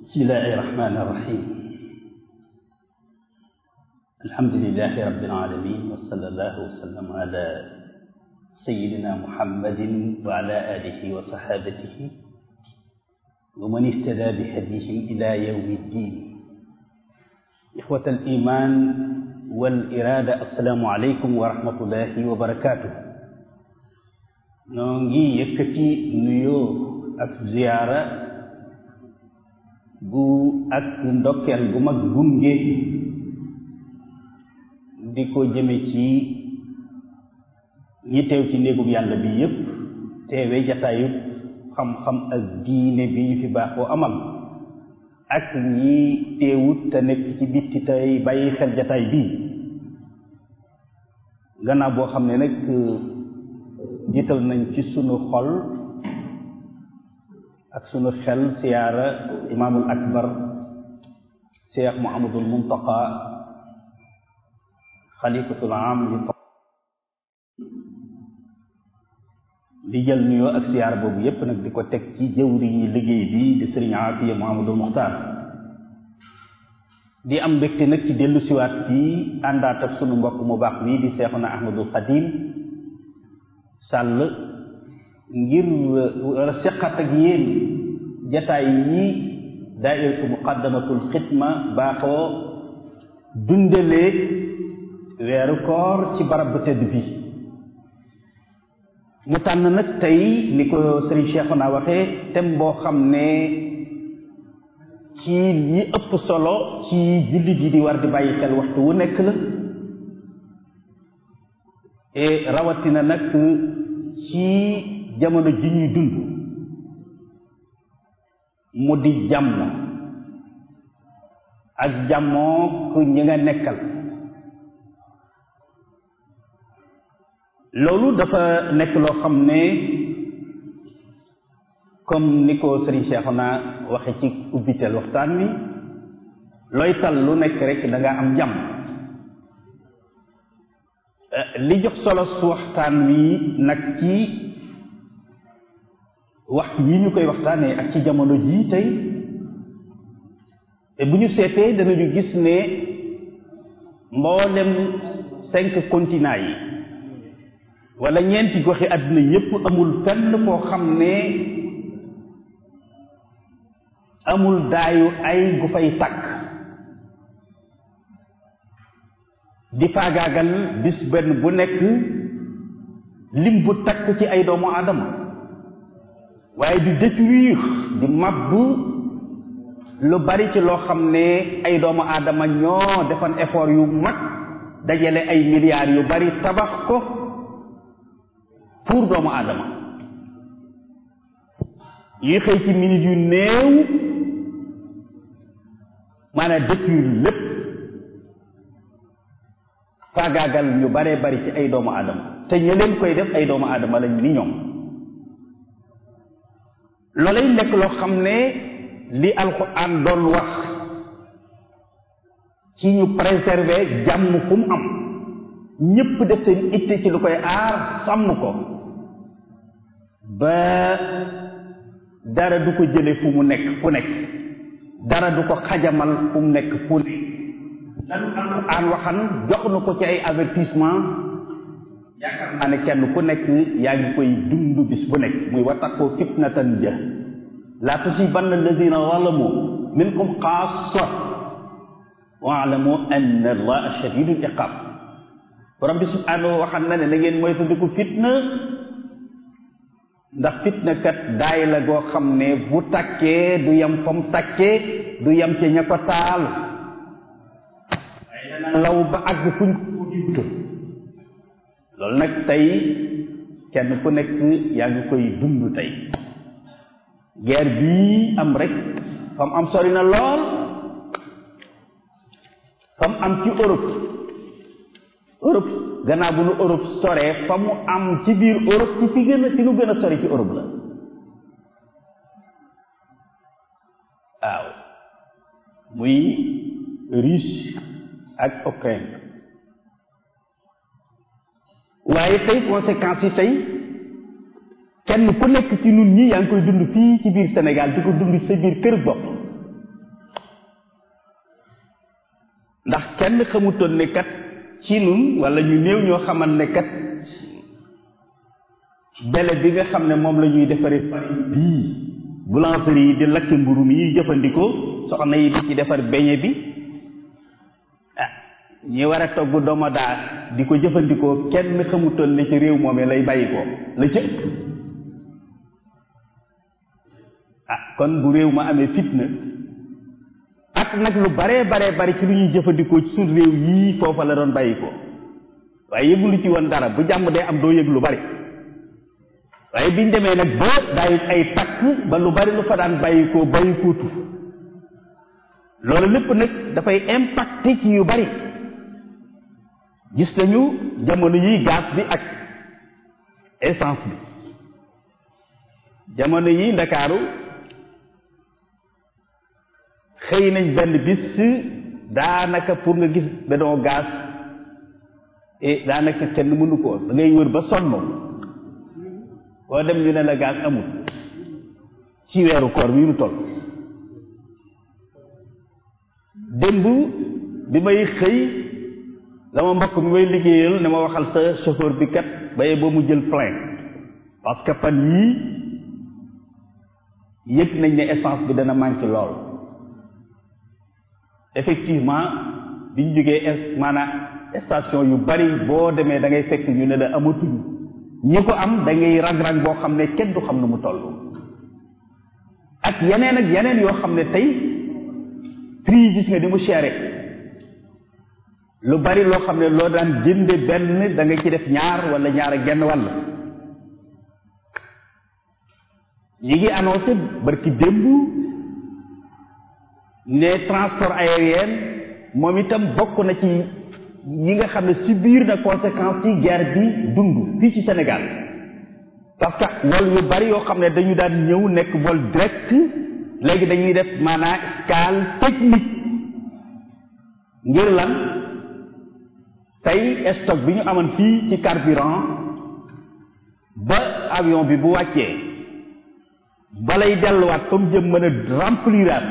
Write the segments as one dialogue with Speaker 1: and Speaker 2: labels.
Speaker 1: bismillahi irrahmani irrahim alhamdulilahi rabbil alamin wa sallallahu wa sallam ala sayidina muhammadin wa ala alihi wa sahabatihi wa man ihtada bi hadihim ila yawmi ddin ixwat al iman wal irada assalaamu aleykum wa rahmatullahi wa barakatuh noo ngi yëkkati nuyoo ak ziyaara gu ak ndokkeel gu mag gunge di ko jëme ci ñi teew ci néegub yàlla bi yépp teewe jataayu xam-xam ak diine bi ñu fi baaxoo amal ak ñi teewut te nekk ci bitti tey bàyyi xel jataay bii gannaaw boo xam ne nag jiital nañ ci sunu xol ak sunu xel siyaara imaamul akbar cheikh muhammadul muntaqa xalifatul am li di jël nuyoo ak siyaara boobu yépp nag di ko teg ci jëwri yi liggéey bi di sëriñ aafiya muhammadul muxtaar di am mbégte nag ci dellu siwaat fii àndaat ak sunu mbokk mu baax bii di seexuna ahmadul xadim sàll ngir war a seqat ak yéen jataay yi daairatu muqaddamatul xidma baaxoo dundalee weeru koor ci barab bu tëdd bi mu tànn nag tey ni ko sëriñ Cheikhouna waxee thème boo xam ne ci li ëpp solo ci jullit yi di war di bàyyi xel waxtu wu nekk la et rawatina nag ci jamono ji ñuy dund mu di jàmm ak jàmmoo ku ñi nga nekkal loolu dafa nekk loo xam ne comme ni ko Serigne Cheikhouna waxe ci ubbiteel waxtaan wi looy tal lu nekk rek da nga am jàmm li jox solo su waxtaan wi nag ci waxtu yi ñu koy waxtaanee ak ci jamono jii tey te bu ñu seetee danañu gis ne mboolem cinq continents yi wala ñeenti goxi àddina yépp amul fenn foo xam ne amul daayu ay gu fay takk di faagaagal bis benn bu nekk lim bu takk ci ay doomu aadama waaye di détruire di mabbu lu bari ci loo xam ne ay doomu aadama ñoo defan effort yu mag dajale ay milliards yu bari tabax ko pour doomu aadama yi xëy ci minutes yu néew maanaam détruire lépp faagaagal ñu baree bari ci ay doomu aadama te ña leen koy def ay doomu aadama lañ ni ñoom loolay nekk loo xam ne li alxuraan doon wax ci ñu préserver jàmm fu mu am ñépp def seen itte ci lu koy aar sàmm ko ba dara du ko jële fu mu nekk fu nekk dara du ko xajamal fu mu nekk fu nekk lanu alxuraan waxan jox na ko ci ay avertissement yaakaar naa ne kenn ku nekk yaa ngi koy dund bis bu nekk muy wattaqoo fitnatan ja laa tusibanna alladina zalamu minkum xaasa waalamu anna allaha shadidul iqab borom bi subhanahu waxan na ne na ngeen moytandiku fitna ndax fitna kat daay la goo xam ne bu takkee du yem fa mu takkee du yem ca ña ko taal waaye dana law ba àgg fuñ ko diwtu loolu nag tey kenn ku nekk yaa ngi koy dund tey guerre bii am rek fam am sori na lool fam am ci Europe Europe gannaaw bu nu Europe soree fa mu am ci biir Europe ci fi gën a ci lu gën a sori ci Europe la waaw muy Russie ak Ukraine waaye tey conséquences yi tey kenn ku nekk ci nun ñi yaa ngi koy dund fii ci biir Sénégal di ko dund sa biir kër bopp ndax kenn xamutoon ne kat ci nun wala ñu néew ñoo xamal ne kat bele bi nga xam ne moom la ñuy defaree farine bii boulangerie yi di lakki mburu mi ñuy jëfandikoo soxna yi di ci defar beñe bi ah ñi war a togg domoda di ko jëfandikoo kenn xamutoon ne ci réew moomee lay bàyyi ko la ca ëpp ah kon bu réew ma amee fitna ak nag lu baree baree bari ci lu ñuy jëfandikoo ci suñ réew yii foofa la doon bàyyi ko waaye yëgu lu ci woon dara bu jàmm day am doo yëg lu bari waaye biñ demee nag ba daay ay takk ba lu bari lu fa daan bàyyi ko bàyyi kootu loolu lépp nag dafay impacté ci yu bari gis nañu jamono yi gaz bi ak essence bi jamono yi ndakaaru xëy nañ benn bis daanaka pour nga gis bidon gaz et daanaka kenn mënu ko da ngay wër ba sonn boo dem ñu ne la gaz amul ci weeru koor bi ñu toll démb bi may xëy dama mbokk mi may liggéeyal ne ma waxal sa chauffeur bi kat baye ba mu jël plein parce que fan yii yëg nañ ne essence bi dana manqué lool effectivement biñ jógee maanaam station yu bari boo demee da ngay fekk ñu ne la amatuñu ñi ko am da ngay rang-rang boo xam ne kenn du xam ne mu toll ak yeneen ak yeneen yoo xam ne tey prix yi gis nga ni mu chéré lu bari loo xam ne loo daan jënde benn da nga ci def ñaar wala ñaar ak genn wàll ñi ngi annoncé barki démb ne transport aérien moom itam bokk na ci yi nga xam ne subir na conséquences yi guerre bi dund fii ci Sénégal parce que vol yu bari yoo xam ne dañu daan ñëw nekk vol direct léegi dañuy def maanaam escale technique ngir lan tey stock bi ñu amoon fii ci carburant ba avion bi bu wàccee balay delluwaat fa mu jëm mën a rempliraat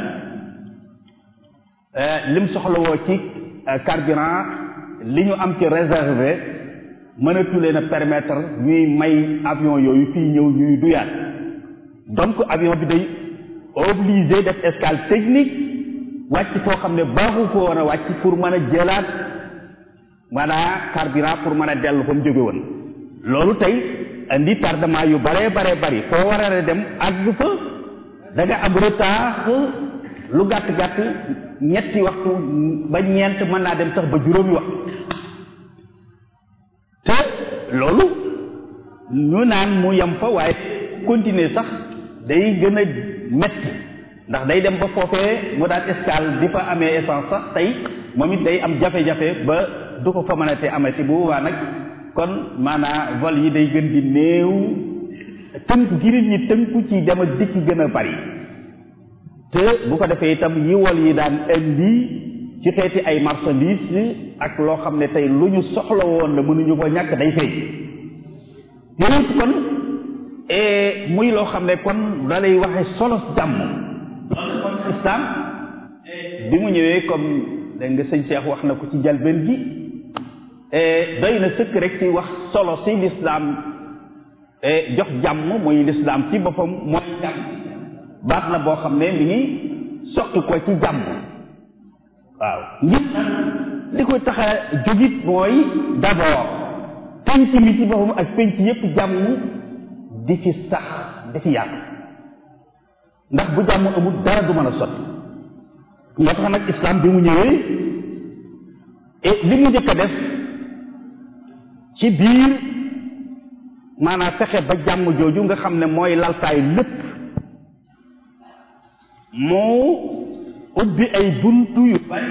Speaker 1: lim soxlawoo ci carburant li ñu am ci réservé mënatu leen a permettre ñuy may avion yooyu fii ñëw ñuy duyaat donc avion bi day obligé def escale technique wàcc foo xam ne baaxu ko woon a wàcc pour mën a jëlaat maanaam carburant pour mën a dellu fa mu jóge woon loolu tey indi tardement yu bare bare bari foo war a dem àgg fa da nga am retard lu gàtt gàtt ñetti waxtu ba ñeent mën naa dem sax ba juróomi waxtu te loolu ñu naan mu yem fa waaye continuer sax day gën a metti ndax day dem ba foofee mu daan escale di fa amee essence sax tey moom it day am jafe-jafe ba du ko fa mën a te amati bu boobaa nag kon maanaam vol yi day gën di néew tënku gi nit ñi tënku ci dem ak dikk gën a bari te bu ko defee itam yi wol yi daan indi ci xeeti ay marchandise ak loo xam ne tey lu ñu soxla woon la mënuñu ko ñàkk day feeñ yooyu kon muy loo xam ne kon da lay waxe solo jàmm loolu kon islam bi mu ñëwee comme dégg nga sëñ Cheikh wax na ko ci jalbeen gi doy na sëkk rek ci wax solo si lislaam jox jàmm muy lislaam ci boppam mooy jàmm baat la boo xam ne mi ngi soqi ko ci jàmm waaw ngir li koy tax a jógit mooy d'abord penc mi ci boppam ak penc yépp jàmm di fi sax di fi yàgg ndax bu jàmm amul dara du mën a sotti moo tax nag islam bi mu ñëwee et li mu njëkk a def ci biir maanaam fexe ba jàmm jooju nga xam ne mooy laltaay lépp moo ubbi ay buntu yu bari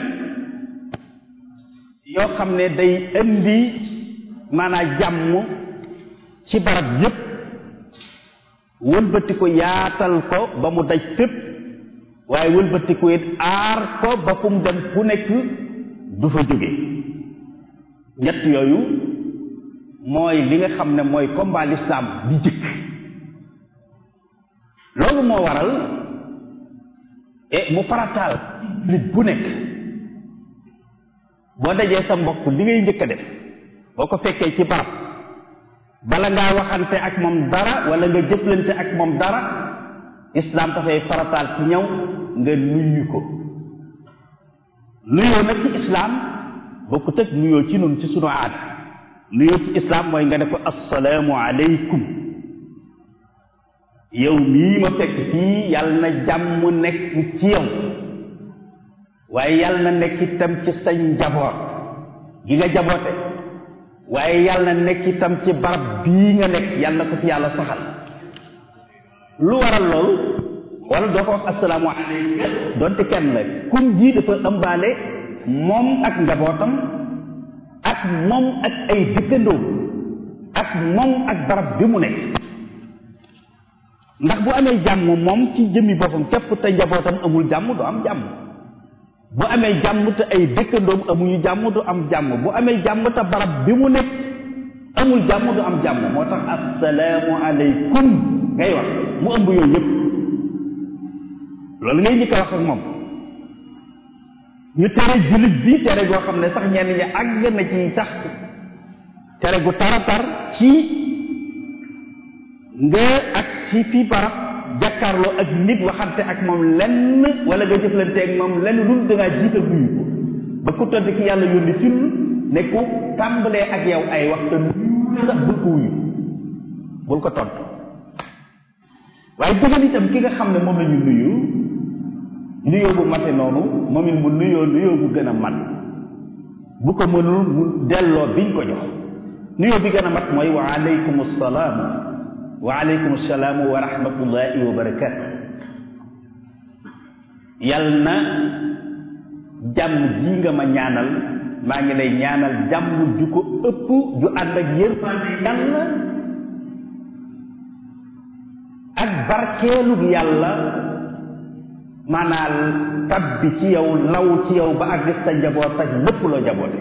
Speaker 1: yoo xam ne day indi maanaam jàmm ci barab yépp wëlbati ko yaatal ko ba mu daj fépp waaye wëlbati ko it aar ko ba fu mu dem fu nekk du fa jóge ñett yooyu mooy li nga xam ne mooy combat l'islam bi jëkk loolu moo waral e mu farataal nit bu nekk boo dajee sa mbokk li ngay njëkk a def boo ko fekkee ci barab bala ngaa waxante ak moom dara wala nga jëflante ak moom dara islaam dafay farataal ci ñëw nga nuyu ko nuyoo nag ci islaam bokkut ak nuyoo ci nun ci sunu aada nuyoo ci islaam mooy nga ne ko assalaamu aleykum yow mii ma fekk fii yàlla na jàmm nekk ci yow waaye yàlla na nekk itam ci sa njaboot gi nga jaboote waaye yàlla na nekk itam ci barab bii nga nekk yàlla na ko fi yàlla saxal lu waral loolu wala doo ko wax assalaamu aleykum donte kenn la kum ji dafa ëmbaale moom ak njabootam ak moom ak ay dëkkandoom ak moom ak barab bi mu nekk ndax bu amee jàmm moom ci jëmmi boppam képp te njabootam amul jàmm du am jàmm bu amee jàmm te ay dëkkandoom amuñu jàmm du am jàmm bu amee jàmm te barab bi mu nekk amul jàmm du am jàmm moo tax assalaamu aleykum ngay wax mu ëmb yooyu yëpp loolu ngay njëkk a wax ak moom ñu tere jullit bi tere goo xam ne sax ñenn ñi àgg na ci sax tere gu taratar ci nga ak ci fii barab jàkkaarloo ak nit waxante ak moom lenn wala nga jëflante ak moom lenn lu dangaa jiital nuyu ko ba ku tëdd ki yàlla yónni ci ne ku tàmbalee ak yow ay waxta nuyu sax bul ko wuyu bul ko tontu waaye dëggal itam ki nga xam ne moom la ñu nuyu nuyoo bu mate noonu moom it mu nuyoo nuyoo bu gën a mat bu ko mënul mu delloo biñ ko jox nuyoo bi gën a mat mooy wa aleykum salaam wa aleykum salaam wa rahmatullahi wa barakaatu yal na jàmm ji nga ma ñaanal maa ngi lay ñaanal jàmm ju ko ëpp ju ànd ak yërmande yàlla ak barkeelu yàlla maanaam tabbi ci yow law ci yow ba àgg sa njaboot ak lépp loo jaboote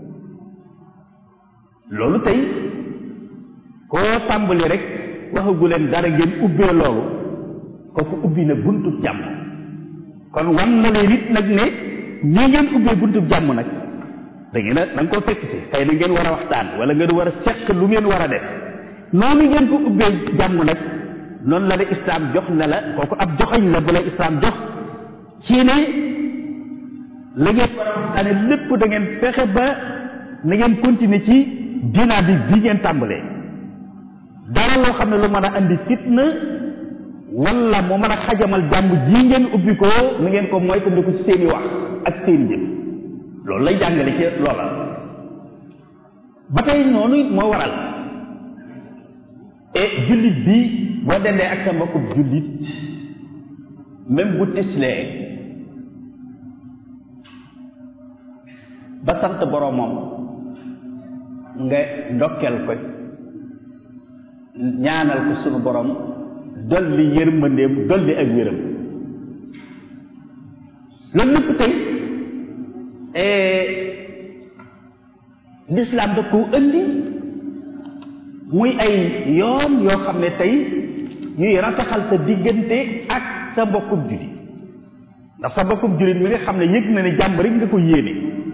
Speaker 1: loolu tey koo tàmbali rek waxagu leen dara ngeen ubbee loolu kooku ubbi na buntub jàmm kon wan na leen it nag ne ñii ngeen ubbee buntub jàmm nag da ngeen a da nga koo fekk si xëy na ngeen war a waxtaan wala ngeen war a seq lu ngeen war a def noonu ngeen ko ubbee jàmm nag noonu la la islaam jox ne la kooku ab joxañ la bu la islaam jox ci ne la ngeen war a waxtaane lépp da ngeen fexe ba na ngeen continuer ci dynamique bi ngeen tàmbalee dara loo xam ne lu mën a andi fitna wala mu mën a xajamal jàmm ji ngeen ubbi ko na ngeen ko mooy ko ci seeni wax ak seeni jëf loolu lay jàngale ci loola ba tey noonu it moo waral et jullit bi boo dendee ak sa mbokku jullit même bu tislee ba sant boromam nga ndokkeel ko ñaanal ko sunu borom dolli yërmandeem dolli ak wéram loolu lépp tey l'islam da koo indi muy ay yoon yoo xam ne tey yuy rataxal sa diggante ak sa mbokkub jullit ndax sa mbokkub jullit mi nga xam ne yëg na ne jàmm rek nga ko yéene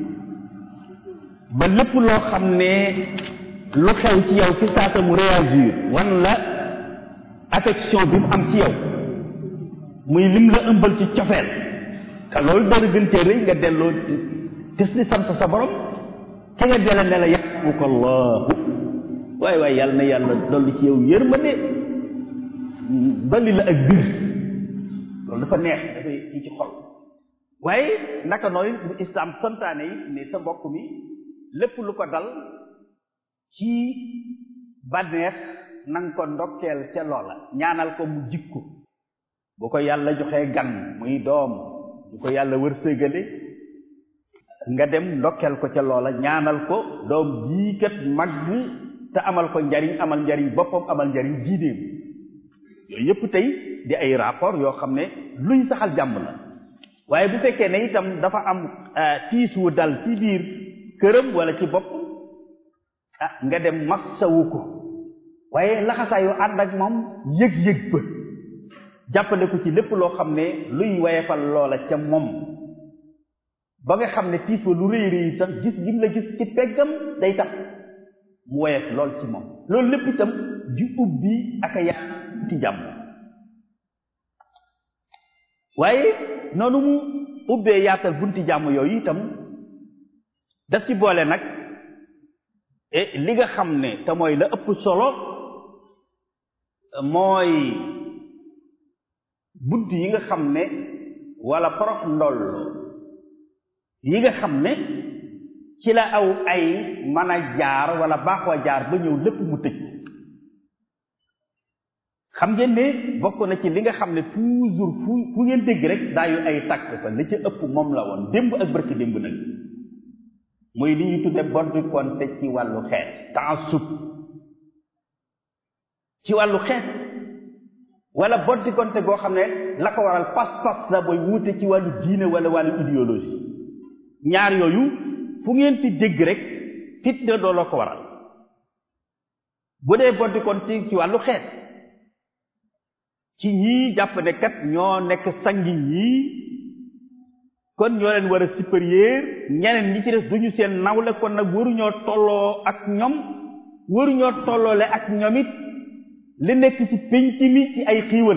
Speaker 1: ba lépp loo xam ne lu xew ci yow fi saasa mu réagir wan la affection bi mu am ci yow muy lim la ëmbal ci cofeel te loolu dara gën cee rëy nga delloo tis di sant sa borom ki nga dele ne la yarhamuka allahu waaye waaye yàlla na yàlla dolli ci yow yërmande dolli la ak bir loolu dafa neex dafay kii ci xol waaye naka nooy bu islam santaane yi ne sa mbokk mi lépp lu ko dal ci bànneex nanga ko ndokkeel ca loola ñaanal ko mu jikko bu ko yàlla joxee gan muy doom bu ko yàlla wërsëgale nga dem ndokkeel ko ca loola ñaanal ko doom jii kat màgg te amal ko njariñ amal njariñ boppam amal njariñ jiineem yooyu yëpp tey di ay rapport yoo xam ne luy saxal jàmm la waaye bu fekkee ne itam dafa am tiis wu dal ci biir këram wala ci bopp ah nga dem massawu ko waaye laxasaayu ànd ak moom yëg-yëg ba jàppale ko ci lépp loo xam ne luy wayefal loola ca moom ba nga xam ne tiis wa lu rëy rëy sax gis gi mu la gis ci peggam day tax mu woyof lool ci moom loolu lépp itam di ubbi ak a yaa ci jàmm waaye noonu mu ubbee yaatal bunti jàmm yooyu itam daf ci boole nag li nga xam ne te mooy la ëpp solo mooy bunt yi nga xam ne wala porox ndoll yi nga xam ne ci la aw ay mën a jaar wala baaxoo jaar ba ñëw lépp mu tëj xam ngeen ne bokk na ci li nga xam ne toujours fu fu ngeen dégg rek daayu ay tàkk fa li ca ëpp moom la woon démb ak barki démb nag muy li ñuy tudde boddi konte ci wàllu xeet taassub ci wàllu xeet wala boddi konte goo xam ne la ko waral pas-pas la booy wuute ci wàllu diine wala wàllu idéologie ñaar yooyu fu ngeen ci dégg rek fitna doo la ko waral bu dee boddi konte ci wàllu xeet ci ñii jàpp ne kat ñoo nekk sangi ñii kon ñoo leen war a supérieur ñeneen ñi ci des duñu seen nawle kon nag waruñoo tolloo ak ñoom waruñoo tolloole ak ñoom it li nekk ci pénc mi ci ay xiiwal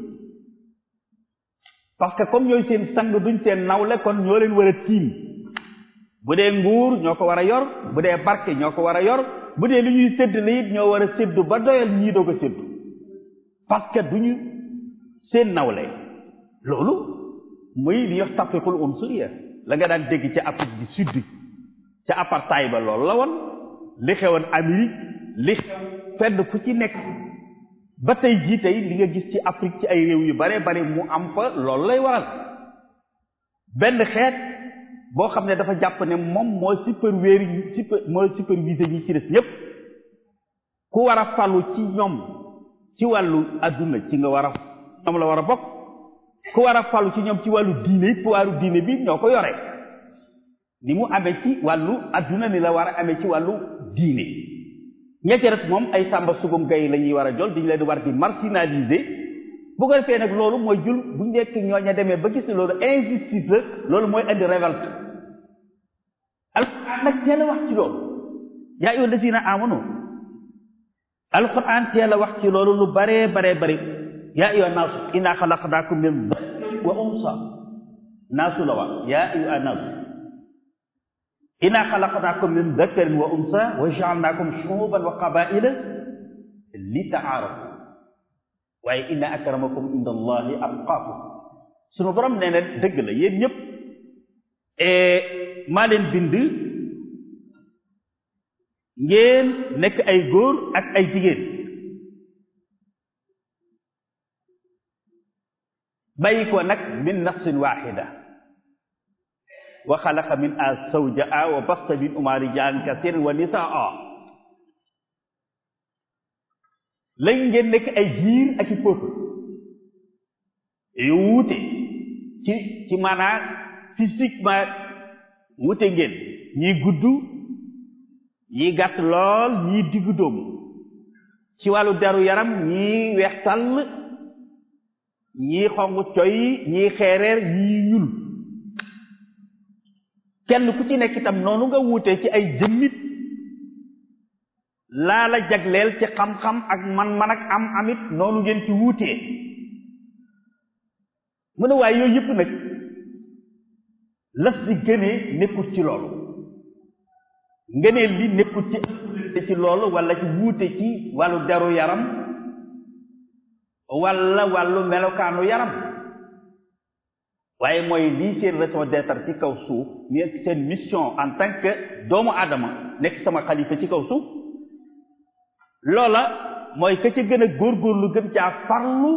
Speaker 1: parce que comme ñooy seen sang duñ seen nawle kon ñoo leen war a tiim bu dee nguur ñoo ko war a yor bu dee barke ñoo ko war a yor bu dee li ñuy sédd la it ñoo war a séddu ba doyal ñii doog a séddu parce que duñu seen nawle loolu muy li yox tafriqul unsuriya la nga daan dégg ca Afrique du Sud ca apartheid ba loolu la woon li xewoon Amérique li xew fenn fu ci nekk ba tey jii tey li nga gis ci Afrique ci ay réew yu bare bare mu am fa loolu lay waral benn xeet boo xam ne dafa jàpp ne moom moo superviseur super moo superviseur ñi ci des ñépp ku war a falu ci ñoom ci wàllu adduna ci nga war a ñoom la war a bokk ku war a falu ci ñoom ci wàllu diine it pouvoiru diine bi ñoo ko yore ni mu amee ci wàllu adduna ni la war a amee ci wàllu diine ñetti rek moom ay sàmba sugum gay la ñuy war a jol diñu leen di war di marginaliser bu ko defee nag loolu mooy jul bu nekk ñooña demee ba gis ne loolu injustice la loolu mooy indi révolte alquran nag teel a wax ci loolu yaa ayyuha allazina amanu alquran teel a wax ci loolu lu baree baree bari yaa ayyuha naasu inna xalaqnaakum min dakarin wa unsa naasu la wax yaa ayyuha naasu inna xalaqnaakum min dakarin wa unsa wa jaalnaakum shuuban wa qabaila li taarafu waaye inna akramakum inda allahi atqaakum sunu borom nee na dëgg la yéen ñëpp maa leen bind ngeen nekk ay góor ak ay jigéen bàyyi ko nag min nafsin waxida wa xalaqa min a zawjaha wa basta min uma rijaalan kasiran wa nisaa léegi ngeen nekk ay giir ak i peuple yu wuute ci ci maanaam physiquement wuute ngeen ñii gudd ñii gàtt lool ñii diggu dóomu ci wàllu deru yaram ñii weex tàll ñii xong coy ñii xeereer ñii ñul kenn ku ci nekk itam noonu nga wuute ci ay jëmmit laa la jagleel ci xam-xam ak man-man ak am amit noonu ngeen ci wuutee mu ne waaye yooyu yëpp nag las di gënee nekkut ci loolu ngëneel li nekkut ci ëppalante ci loolu wala ci wuute ci wàllu deru yaram wala wàllu melokaanu yaram waaye mooy lii seen raison d'être ci kaw suuf nekk seen mission en tant que doomu aadama nekk sama xalifa ci kaw suuf loola mooy ka ca gën a góorgóorlu gën caa farlu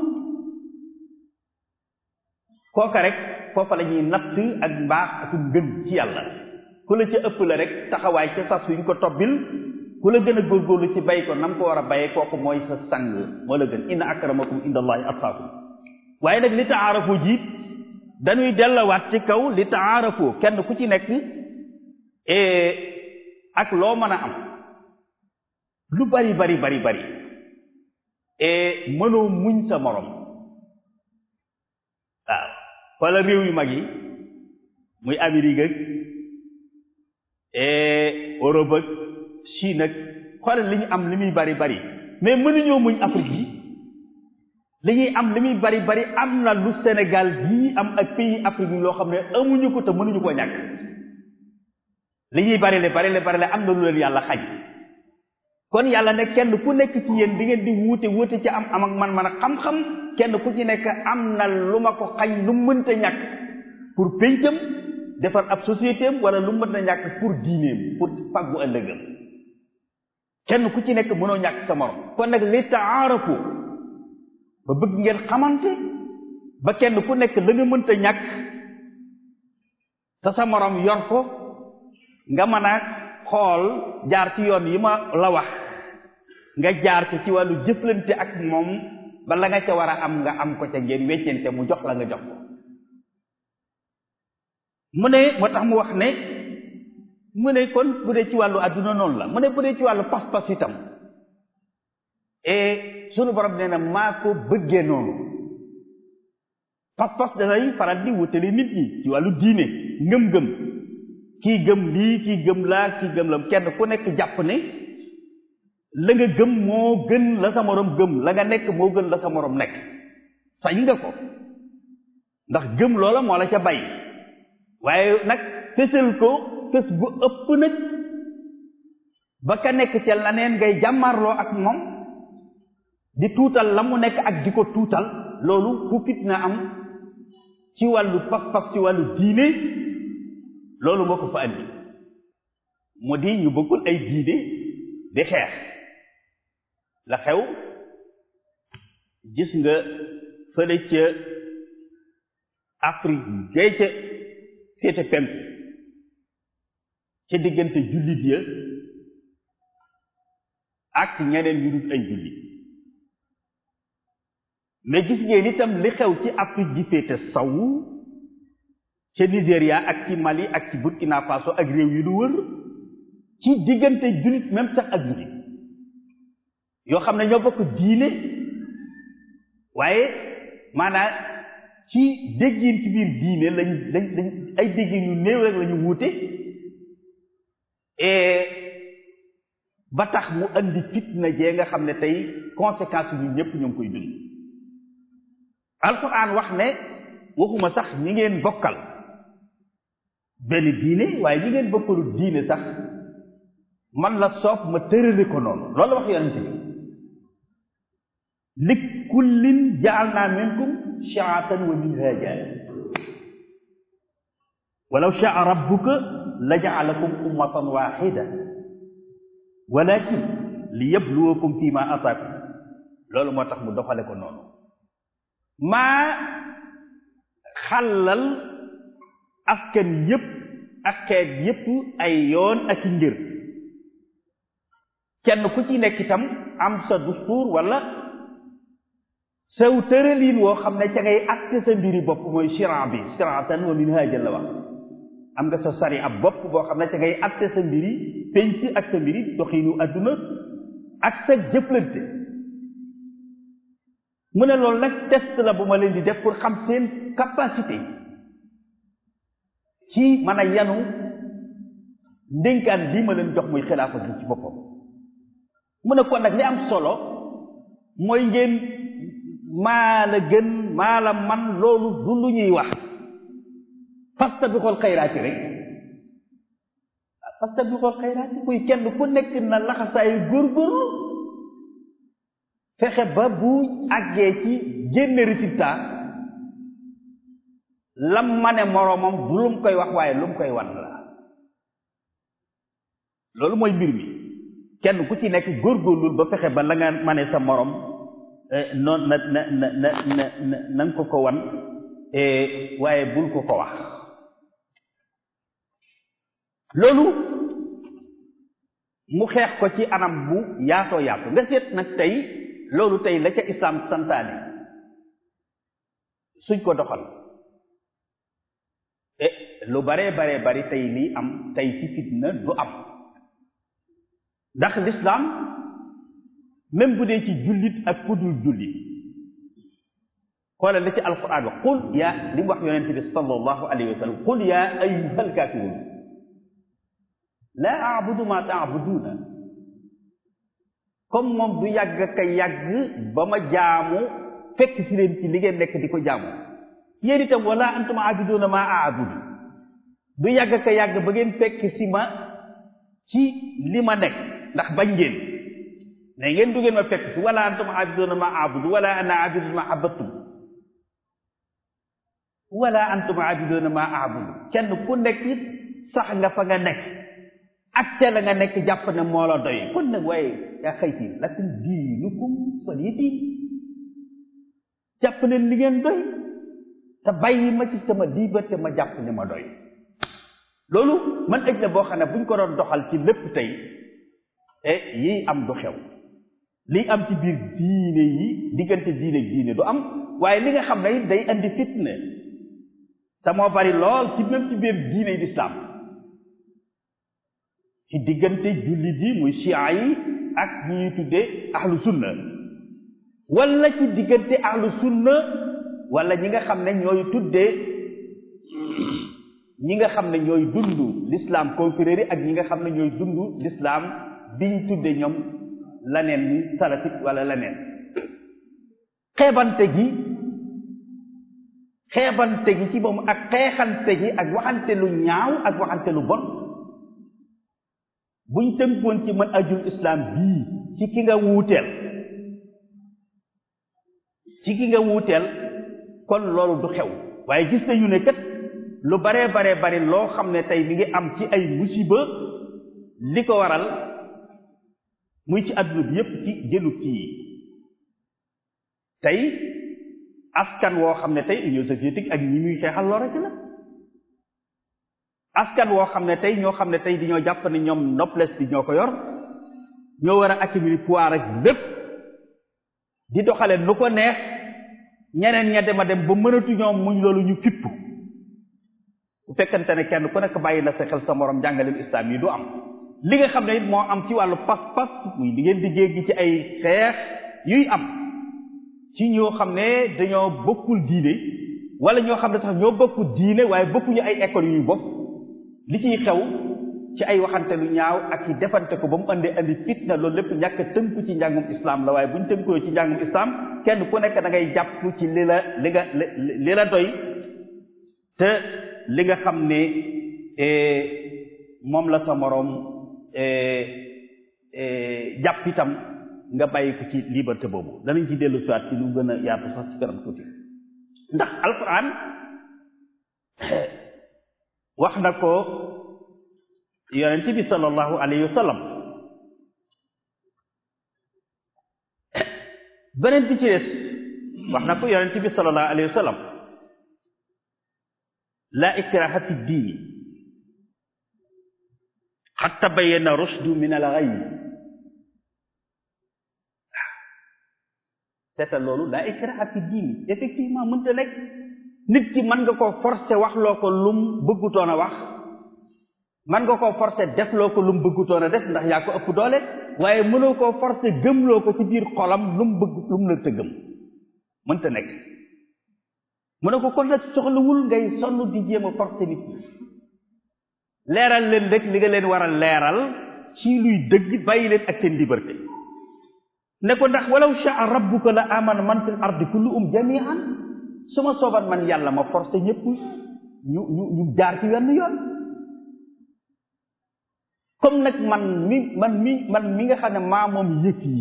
Speaker 1: kooka rek foofa la ñuy natt ak mbaax ak ngën ci yàlla ku la ca ëpp la rek taxawaay ca sas wi ñu ko tobbil ku la gën a góorgóorlu ci bay ko nam ko war a bayee kooku mooy sa sang moo la gën inna akramakum inda allahi atqaakum waaye nag li taarafu jiit dañuy dellawaat ci kaw li taarafu kenn ku ci nekk ak loo mën a am lu bari bari bari bari mënoo muñ sa morom waaw wala réew yu mag yi muy Amérique ak Europe ak Chine ak xoolal li ñu am li muy bari bari mais mënuñoo muñ Afrique yi li ñuy am li muy bari bari am na lu Sénégal bii am ak pays Afrique yi loo xam ne amuñu ko te mënuñu koo ñàkk li ñuy bari le bari le bari le am na lu leen yàlla xañ kon yàlla ne kenn ku nekk ci yéen di ngeen di wuute wuute ci am am ak man man a xam-xam kenn ku ci nekk am na lu ma ko xañ lu mënta ñàkk pour péncam defar ab société am wala lu mënta ñàkk pour diineem pour fàggu ëllëgam kenn ku ci nekk mënoo ñàkk sa morom kon nag li taarafu ba bëgg ngeen xamante ba kenn ku nekk la nga mënta ñàkk te sa morom yor ko nga mën a xool jaar ci yoon yi ma la wax nga jaar ci ci wàllu jëflante ak moom ba la nga ca war a am nga am ko ca ngeen weccente mu jox la nga jox ko mu ne moo tax mu wax ne mu ne kon bu dee ci wàllu adduna noonu la mu ne bu dee ci wàllu pas-pas itam et sunu borom nee na maa ko bëggee noonu pas-pas danay faral di wutali nit ñi ci wàllu diine ngëm-ngëm kii gëm lii kii gëm laa kii gëm la kenn ku nekk jàpp ne la nga gëm moo gën la sa morom gëm la nga nekk moo gën la sa morom nekk sañ nga ko ndax gëm loola moo la ca bay waaye nag fësal ko fës bu ëpp nag ba ka nekk ca laneen ngay jàmmarloo ak moom di tuutal la mu nekk ak di ko tuutal loolu fu fitna am ci wàllu pas-pas ci wàllu diine loolu moo ko fa andi mu di ñu bëggul ay diine di xeex la xew gis nga fële ca Afrique gay ca féete penk ca diggante jullit ya ak ñeneen ñu dul ay jullit mais gis ngeen itam li xew ci Afrique ji féete saw ca Nigéria ak ci Mali ak ci Burkina Faso ak réew yi lu wër ci diggante jullit même sax ak jullit yoo xam ne ñoo bokk diine waaye maanaam ci déggin ci biir diine lañ lañ lañ ay déggin yu néew rek la ñu wuute et ba tax mu andi fitna jee nga xam ne tey conséquences yi ñun ñëpp ñoo ngi koy dund alquran wax ne waxuma sax ñi ngeen bokkal benn diine waaye ñi ngeen bokkalu diine sax man la soob ma tërale ko noonu loolu la wax yonente bi li kullin jaalna minkum shi'atan wa minhaja walaw shaa rabbuka la jaalakum ummatan waxida walakin li yabluwakum fi ma ataakum loolu moo tax mu doxale ko noonu maa xàllal askan yépp ak xeet yépp ay yoon ak i ngir kenn ku ci nekk itam am sa dustuur wala sew tëraliin woo xam ne ca ngay atte sa mbiri bopp mooy shiran bi shiratan wa minhajan la wax am nga sa sari ab bopp boo xam ne ca ngay atte sa mbiri penc ak sa mbiri doxiinu adduna ak sa jëflante mu ne loolu nag test la bu ma leen di def pour xam seen capacité ci mën a yanu ndénkaan lii ma leen jox muy xilaafa gi ci boppam mu ne kon nag li am solo mooy ngeen maa la gën maa la man loolu du lu ñuy wax fastabiqul xayraati rek fastabiqul xayraati kuy kenn ku nekk na laxasaayu góorgóorlu fexe ba bu àggee ci génne résultat lam ma ne moroomam du lu mu koy wax waaye lu mu koy wan la loolu mooy mbir mi kenn ku ci nekk góorgóorlul ba fexe ba la nga ma ne sa morom noon na na na na na na nga ko ko wan waaye bul ko ko wax loolu mu xeex ko ci anam bu yaatoo yaatu nga seet nag tey loolu tey la ca islam santaane suñ ko doxal e lu baree baree bari tey lii am tey ci fitna du am ndax l'islam même bu dee ci jullit ak ku dul jullit xoolal li ci alquran wax qul yaa li mu wax yonente bi sallallahu alayhi wa sallam qul yaa ayyuhal kaafiruun laa abudu ma taabuduuna comme moom du yàgg ka yàgg ba ma jaamu fekk si leen ci li ngeen nekk di ko jaamu yéen itam wala antum abiduuna ma aabudu du yàgg ka yàgg ba ngeen fekk si ma ci li ma nekk ndax bañ ngeen ne ngeen du ngeen ma fekk si wala antum abiduuna ma aabudu wala ana abidu ma abattum wala antum abiduuna ma aabudu kenn ku nekk it sax nga fa nga nekk ak ca la nga nekk jàpp ne moo la doy kon nag waaye yaa xayti lakum diinukum waliya diin jàpp ne li ngeen doy te bàyyi ma ci sama liberté ma jàpp ne ma doy loolu man ëj na boo xam ne buñ ko doon doxal ci lépp tey e yiy am du xew liy am ci biir diine yi diggante diine diine du am waaye li nga xam ne it day andi fitna te moo bari lool ci même ci biir diine yi lislaam ci diggante jullit yi muy chia yi ak ñi ñuy tuddee ahlu sunna wala ci diggante ahlu sunna wala ñi nga xam ne ñooy tuddee ñi nga xam ne ñooy dund l'islam confrérie ak ñi nga xam ne ñooy dund l'islam biñ tuddee ñoom laneen ni salafit wala laneen xeebante gi xeebante gi ci moom ak xeexante gi ak waxante lu ñaaw ak waxante lu bon buñ tënkoon ci mën ajul islam bii ci ki nga wuuteel ci ki nga wuuteel kon loolu du xew waaye gis nañu ne kat lu baree baree bari loo xam ne tey mi ngi am ci ay musiba li ko waral muy ci adduna bi yépp ci jëlu kii tey askan woo xam ne tey union soviétique ak ñi muy xeexal loo rek la askan woo xam ne tey ñoo xam ne tey dañoo jàpp ne ñoom noblesse bi ñoo ko yor ñoo war a accumuler pouvoir ak lépp di doxale nu ko neex ñeneen ña dem a dem ba mënatu ñoom muñ loolu ñu fipp bu fekkante ne kenn ku nekk bàyyi na sa xel sa morom jàngaleem islam yi du am li nga xam ne it moo am ci wàllu pas-pas muy li ngeen di gi ci ay xeex yuy am ci ñoo xam ne dañoo bokkul diine wala ñoo xam ne sax ñoo bokkul diine waaye bokkuñu ay école yu ñu bokk li ciy xew ci ay waxante lu ñaaw ak ci defante ko ba mu andi andi fitna loolu lépp ñàkk tënku ci njàngum islam la waaye bu ñu tënkoo ci njàngum islam kenn ku nekk da ngay jàpp ci li la li nga li la doy te li nga xam ne moom la sa moroom jàpp itam nga bàyyi ko ci liberté boobu danañ ci dellu siwaat ci lu gën a yaatu sax ci kanam tuuti ndax alquran wax na ko yonent bi sallallahu alayhi wa sallam beneen bi ci des wax na ko yonent bi sallallahu alayhi wa sallam la ikraha fi diini qad tabayyana rushdu min al-ghayy seetal loolu la ikraha fi diini effectivement mënta nekk nit ki mën nga koo forcer wax loo ko lum bëggutoon a wax mën nga koo forcer def loo ko lum bëggutoon a def ndax yaa ko ëpp doole waaye mënoo koo forcer gëmloo ko ci biir xolam lum bëgg lum la te gëm mënta nekk mu ne ko kon nag soxlawul ngay sonn di jéem a forcer nit ñi leeral leen rek li nga leen war a leeral ci luy dëgg bàyyi leen ak seen liberté ne ko ndax walaw shaa rabbuka la amana man fil ardi kulluhum jami'an su ma sooban man yàlla ma forcé ñëpp ñu ñu ñu jaar ci wenn yoon comme nag man mi man mi man mi nga xam ne maa moom yëf yi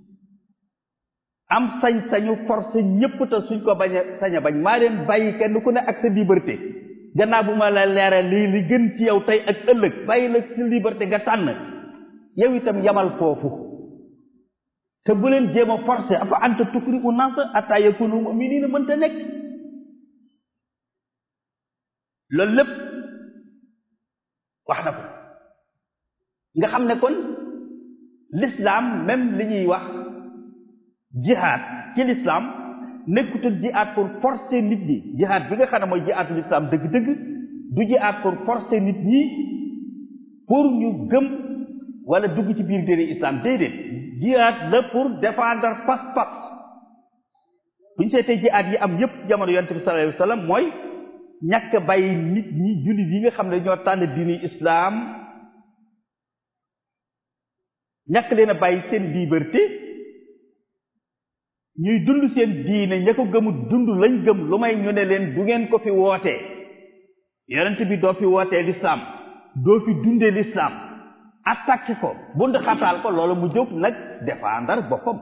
Speaker 1: am sañ-sañu forcé ñëpp te suñ ko bañ a sañ a bañ maa leen bàyyi kenn ku ne ak sa liberté gannaaw bu ma la leeral lii li gën ci yow tey ak ëllëg bàyyi la sa liberté nga tànn yow itam yamal foofu te bu leen jéem a forcé afa anta tukri u nas atta yakunu mu'minina mënta nekk loolu lépp wax na ko nga xam ne kon l'islam même li ñuy wax jihad ci l'islam nekkutul jihad pour forcer nit ñi jihad bi nga xam ne mooy jihadu l'islam dëgg-dëgg du jihad pour forcer nit ñi pour ñu gëm wala dugg ci biir diine islam déedéet jihaad la pour défendre pas-pas bu ñu seetee jihaad yi am yépp jamono yonent bi sallallahu alayhi wa sallam mooy ñàkk bàyyi nit ñi jullit yi nga xam ne ñoo tànn diini islaam ñàkk leen a bàyyi seen liberté ñuy dund seen diine ña ko gëmut dund lañ gëm lu may ñu ne leen du ngeen ko fi wootee yonent bi doo fi wootee lislaam doo fi dundee lislaam attaqué ko bund xataal ko loolu mu jóg nag défendre boppam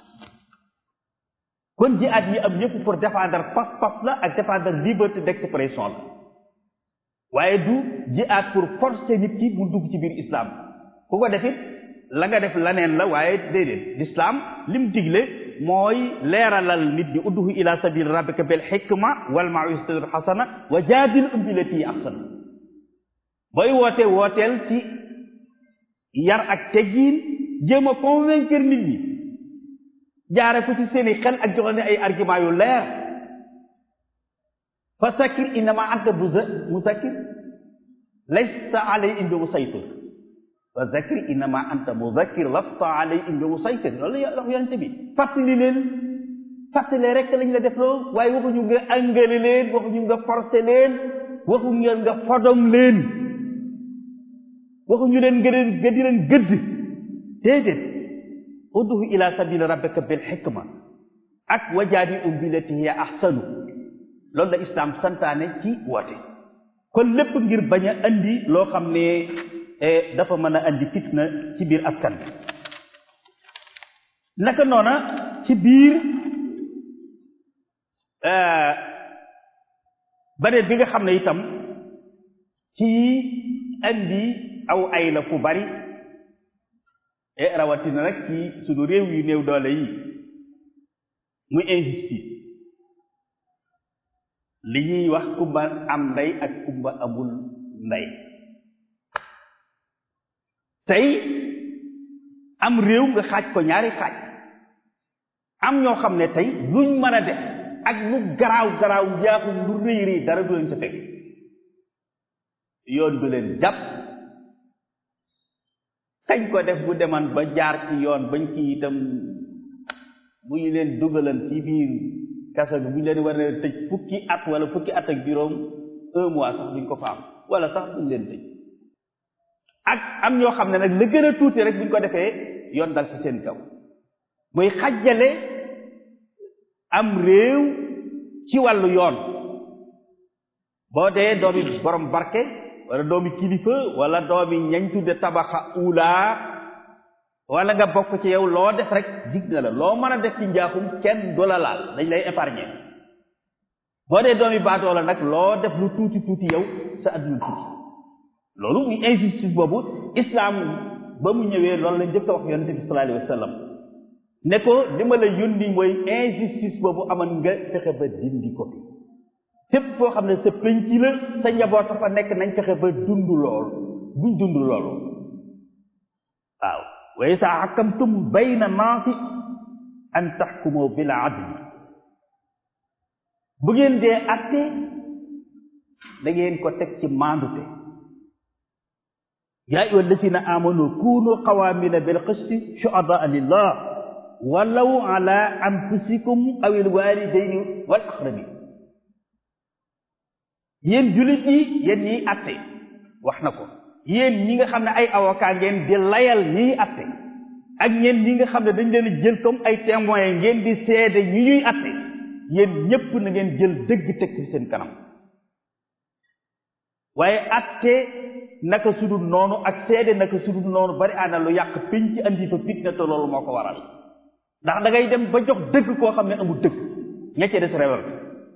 Speaker 1: kon jihaad yi am yëpp pour défendre pas-pas la ak défendre liberté d'expression la waaye du jihaad pour forcer nit ki mu dugg ci biir islam ku ko defit la nga def laneen la waaye déedéet l'islam lim digle mooy leeralal nit ñi udduhu ila sabil rabbika bil hikma wal mawisatil hasana wa jaadil um billati ahsana booy woote wooteel ci yar ak teggiin jéem a convaincre nit ñi jaare ko ci seeni xel ak joxe ne ay argument yu leer fa sakir innama anta muzakkir laysta alayhim bi musaytir fa zakir innama anta muzakkir lasta alayhim bi musaytir loolu la yonente bi fàttali leen fàttali rek lañ la def loo waaye waxuñu nga angale leen waxuñu nga forcé leen waxuñu nga fodom leen waxuñu leen nga leen nga di leen gëdd déedéet udduhu ila sabili rabbika bil hikma ak wajaadilhum billati hiya ahsanu loolu la islam santaane ci woote kon lépp ngir bañ a andi loo xam ne dafa mën a andi fitna ci biir askan bi naka noona ci biir beneen bi nga xam ne itam ci andi aw ay la fu bari e rawatina nag ci sunu réew yu néew doole yi muy injustice li ñuy wax kumba am ndey ak kumba amul ndey tey am réew nga xaaj ko ñaari xaaj am ñoo xam ne tey luñ mën a def ak lu garaaw garaaw njaaxum lu rëy rëy dara du leen ca fekk yoon du leen jàpp kañ ko def bu deman ba jaar ci yoon bañ ki itam bu ñu leen dugalan ci biir kaso bi bu ñu leen war a tëj fukki at wala fukki at ak juróom un mois sax duñ ko fa am wala sax duñ leen tëj ak am ñoo xam ne nag la gën a tuuti rek buñ ko defee yoon dal ci seen kaw muy xajjale am réew ci wàllu yoon boo dee doomi borom barke wala doomi kilifa wala doomi ñañ tudde tabaxa ula wala nga bokk ci yow loo def rek dig na la loo mën a def ci njaaxum kenn du la laal dañ lay épargner boo dee doomi baatoo la nag loo def lu tuuti tuuti yow sa adduna tuuti loolu muy injustice boobu islam ba mu ñëwee loolu la njëkk a wax yonente bi sallallahu alayhi wa sallam ne ko li ma la yónni mooy injustice boobu amoon nga fexe ba dindi ko fi fépp foo xam ne sa penc la sa njaboot fa nekk nañ fexe ba dund lool buñ dund loolu waaw wa isa xakamtum bayna naasi an taxkumu bil adli bu ngeen dee atte da ngeen ko teg ci maandute yaa ayyuha alladina amanu kunu qawamina bil qisti shuhadaa lillah walaw ala anfusikum aw il walidayni wal aqrabin yéen jullit yi yéen ñiy atte wax na ko yéen ñi nga xam ne ay avocat ngeen di layal ñiy atte ak ñeen ñi nga xam ne dañ leen jël comme ay témoins ngeen di seede ñi ñuy atte yéen ñépp na ngeen jël dëgg teg ci seen kanam waaye atte naka sudul noonu ak seede naka sudul noonu bari ana lu yàq piñ ci andi fa fitna te loolu moo ko waral ndax da ngay dem ba jox dëgg koo xam ne amul dëgg ña ca des rewal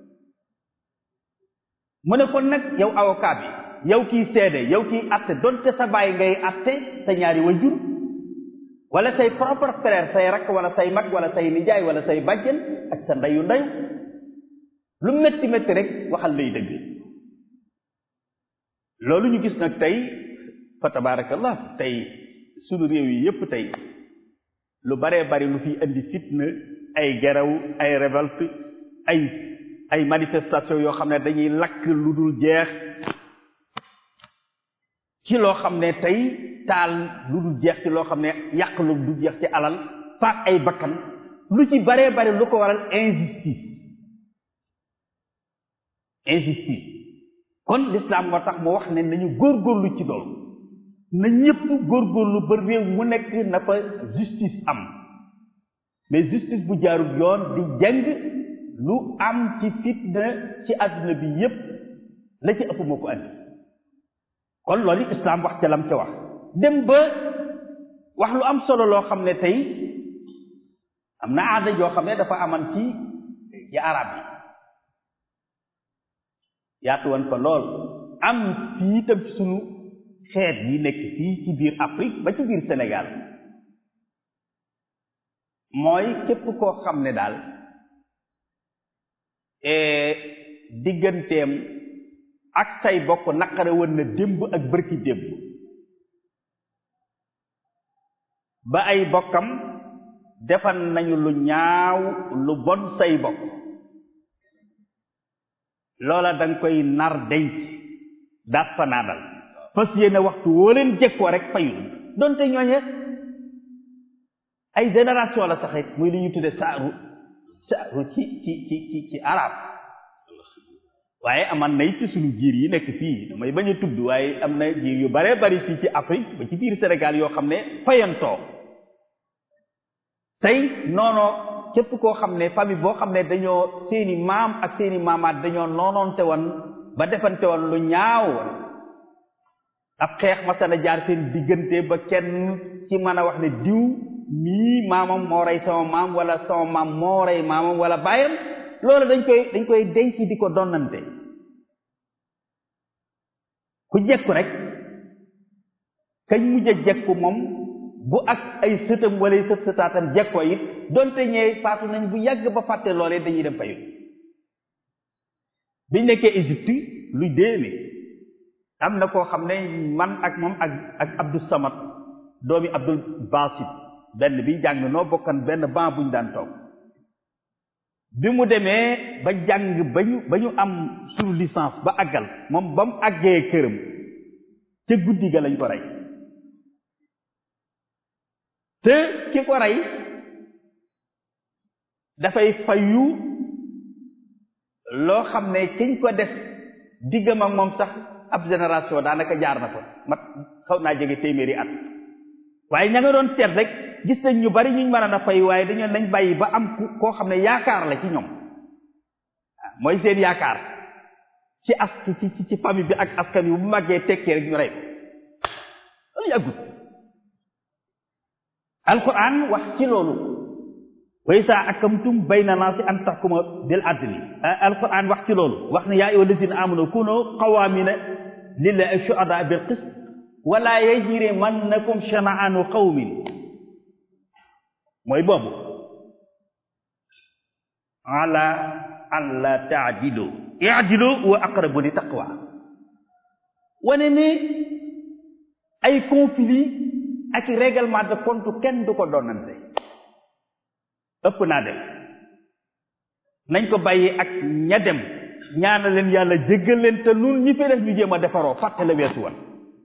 Speaker 1: mu ne kon nag yow avocat bi yow kiy seede yow kiy atte donte sa baay ngay atte sa ñaari wajur wala say propre frère say rakk wala say mag wala say nijaay wala say bàjjen ak sa ndeyu ndeyu lu métti métti rek waxal lay dëgg loolu ñu gis nag tey fa tabarakallah tey sunu réew yi yépp tey lu baree bari lu fi indi fitna ay geraw ay révolte ay ay manifestation yoo xam ne dañuy lakk lu dul jeex ci loo xam ne tey taal lu dul jeex ci loo xam ne yàq lu dul jeex ci alal faat ay bakkan lu ci baree bare lu ko waral injustice injustice kon l'islam moo tax mu wax ne nañu góorgóorlu ci loolu na ñëpp góorgóorlu ba réew mu nekk na fa justice am mais justice bu jaarul yoon di jàng lu am ci fitna ci àdduna bi yépp la ci ëpp moo ko andi kon loolu islam wax ca lam ca wax dem ba wax lu am solo loo xam ne tey am na aada joo xam ne dafa aman ci ci arab yi yaatu woon ko lool am fii tam ci sunu xeet yi nekk fii ci biir Afrique ba ci biir Sénégal mooy képp koo xam ne daal digganteem ak say bokk naqare woon na démb ak bërki démb ba ay bokkam defal nañu lu ñaaw lu bon say bokk loola danga koy nar denc daat fa naadal fas yéene waxtu woo leen jekkoo rek fayul donte ñooñe ay génération la saxit muy li ñu tudde saaru saaru ci ci ci ci ci arab waaye aman nay ci suñu giir yi nekk fii damay bañ a tudd waaye am na giir yu bare bari fii ci Afrique ba ci biir Sénégal yoo xam ne fayantoo tey noonoo képp koo xam ne famille boo xam ne dañoo seeni maam ak seeni maamaat dañoo noonoonte woon ba defante woon lu ñaaw ab xeex masana jaar seen diggante ba kenn ci mën a wax ne diw mii maamam moo rey sama maam wala sama maam moo rey maamam wala baayam loolu dañ koy dañ koy denc di ko donnante ku jekku rek kañ mujj a jekku moom bu ak ay sëtam wala sët sëtaatam jekkoo it donte ñee faatu nañ bu yàgg ba fàtte loolee dañuy dem fayu biñ nekkee Égypte luy déene am na koo xam ne man ak moom ak ak Abdou Samad doomi Abdul Basit benn bi jàng noo bokkan benn ban buñ daan toog bi mu demee ba jàng ba ñu ba ñu am sur licence ba àggal moom ba mu àggee këram ca guddi ga lañ ko rey te ki ko rey dafay fayu loo xam ne kiñ ko def diggam ak moom sax ab génération daanaka jaar na ko mat xaw naa jege téeméeri at waaye ña nga doon seet rek gis nañ ñu bari ñu mën a fay waaye dañoo nañ bàyyi ba am koo xam ne yaakaar la ci ñoom mooy seen yaakaar ci as ci ci ci famille bi ak askan wi bu màggee tekkee rek ñu rey ko loolu yàggut alquran wax ci loolu wa izaa hakamtum bayna naasi an tahkumu bil adli alquran wax ci loolu wax ne yaa ayyuhal lazina amanu kunu qawaamina lillahi shuhadaa bil qist wala yajrimannakum shana'aanu qawmin mooy boobu ala alla taadilu iadilu wa aqrabu li taqwa wane ne ay conflit ak règlement de compte kenn du ko doonante ëpp naa dem nañ ko bàyyi ak ña dem ñaana leen yàlla jéggal leen te nun ñi fi def ñu jéem a defaroo fàtte la weesu woon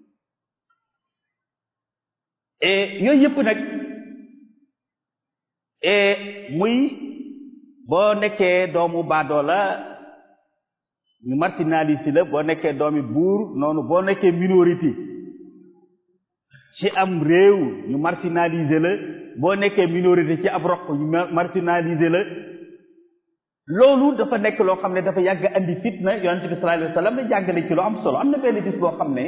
Speaker 1: yooyu yëpp nag muy boo nekkee doomu baadoo la ñu marginalisé la boo nekkee doomi buur noonu boo nekkee minorité ci am réew ñu marginalisé la boo nekkee minorité ci ab roq ñu marginalisé la loolu dafa nekk loo xam ne dafa yàgg andi fitna yonente bi sallallahu alayhi wa sallam ne jàngale ci lu am solo am na benn bis boo xam ne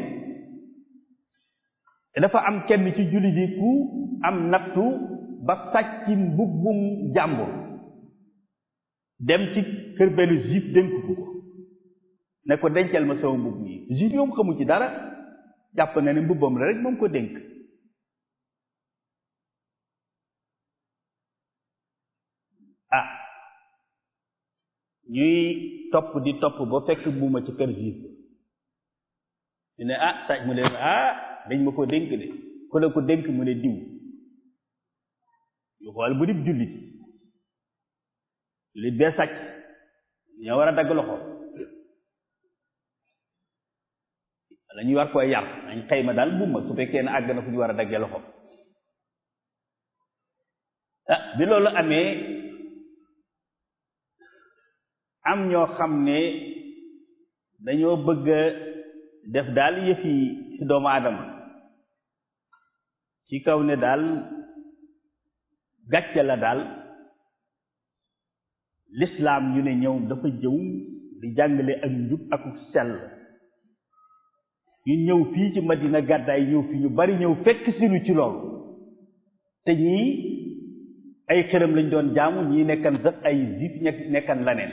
Speaker 1: dafa am kenn ci jullit yi ku am nattu ba sàcc mbubbum jàmbur dem ci kër benn juif dénk ko ne ko dencal ma sama mbubb yi juif yoom xamu ci dara jàpp na ne mbubbam la rek moom ko dénk ah ñuy topp di topp ba fekk mbuuma ci kër juif ñu ne ah sàcc mu ne ah dañ ma ko dénk de ku la ko dénk mu ne diw yu xool bu dib jullit jullit bee sàcc ñoo war a dagg loxo wala ñuy war koy yar nañ xëyma daal buuma su fekkee ne àgg na fu ñu war a daggee loxo ah bi loolu amee am ñoo xam ne dañoo bëgg a def daal yëf yi ci doomu aadama ci kaw ne daal gàcce la daal lislaam ñu ne ñëw dafa jëw di jàngale ak njub ak sell ñu ñëw fii ci Madina gàddaay ñëw fi ñu bari ñëw fekk sinu ci loolu te ñii ay xërëm lañ doon jaamu ñii nekkan sax ay juif nekkan laneen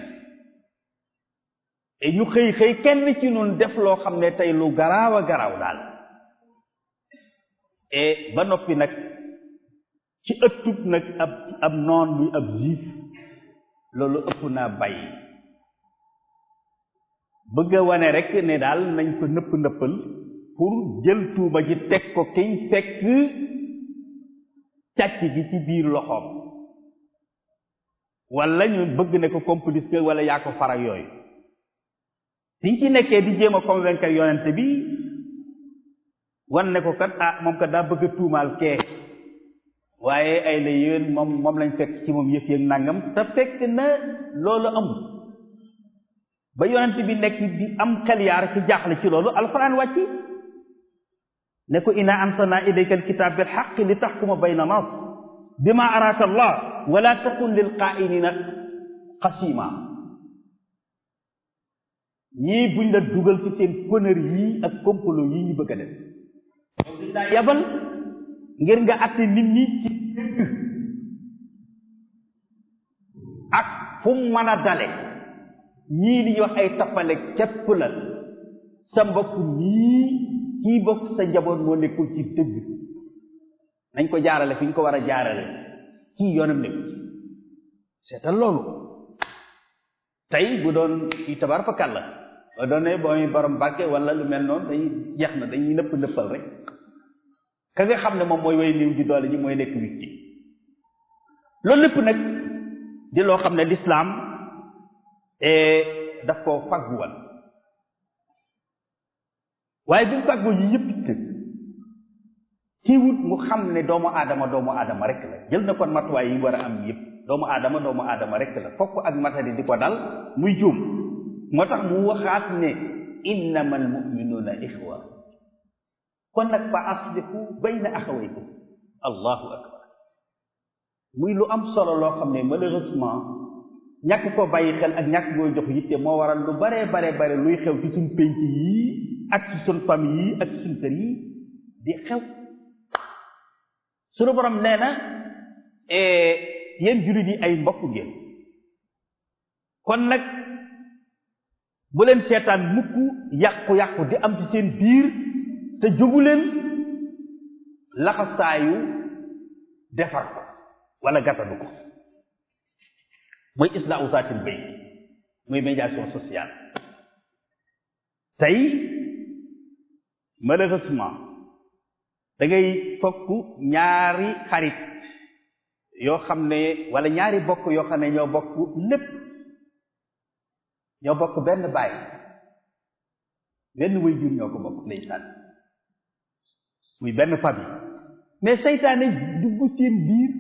Speaker 1: et ñu xëy xëy kenn ci ñun def loo xam ne tey lu garaaw a garaaw daal et ba noppi nag ci ëttub nag ab ab noon muy ab juif loolu ëpp naa bàyyi bëgg a wane rek ne daal nañ ko nëpp nëppal pour jël tuuba ji teg ko kiñ fekk càcc gi ci biir loxoom wala ñu bëgg ne ko complice wala yaa ko farak yooyu biñ ci nekkee di jéem a convaincre yonent bi wan ne ko kat ah moom kat daa bëgg a tuumaal kee waaye ay la yéen moom moom lañ fekk ci moom yëf yëg nangam te fekk na loolu amul ba yonent bi nekk di am xel yaar ci jaaxle ci loolu alxuraan wàcci ne ko inna ansalna ilayka alkitab bil haqq li taxkuma bayna nas bima araka allah wala takun lil qaa'inina xasima ñii buñ la dugal ci seen conneries yii ak complot yii ñu bëgg a def daa yabal ngir nga àtte nit ñi ci dëgg ak fu mu mën a dale ñii li ñuy wax ay tappale képp la sa mbokk nii kii bokk sa njaboot moo nekkul ci dëgg nañ ko jaarale fi ñu ko war a jaarale kii yoonam nekku ci seetal loolu tey bu doon kii tabar fa kàlla ba doon ne booy borom bàkke wala lu mel noonu dañuy jeex na dañuy nëpp nëppal rek ka nga xam ne moom mooy way néew ji doole ji mooy nekk wicci loolu lépp nag di loo xam ne lislaam daf koo fagguwal waaye bi mu fàggoo yi yëpp it kiiwut mu xam ne doomu aadama doomu aadama rek la jël na kon matuwaay yi war a am yëpp doomu aadama doomu aadama rek la fokk ak matadi di ko dal muy juum moo tax mu waxaat ne innama almuminuuna ixwa kon nag fa aslihu bayna axawaykum allahu akbar muy lu am solo loo xam ne malheureusement ñàkk ko bàyyi xel ak ñàkk booy jox yitte moo waral lu baree bare bare luy xew ci suñ pénc yii ak ci suñ famille yii ak ci suñ kër yi di xew sunu borom nee na yéen jullit yi ay mbokk ngeen kon nag bu leen seetaan mukk yàqu-yàqu di am ci seen biir te jógu leen laxasaayu defar ko wala gàttanu ko mooy islaahu zaatil bayt muy médiation sociale tey malheureusement da ngay fokk ñaari xarit yoo xam ne wala ñaari bokk yoo xam ne ñoo bokk lépp ñoo bokk benn baay benn way jur ñoo ko bokk ndeysaan muy benn famille mais seytaane dugg seen biir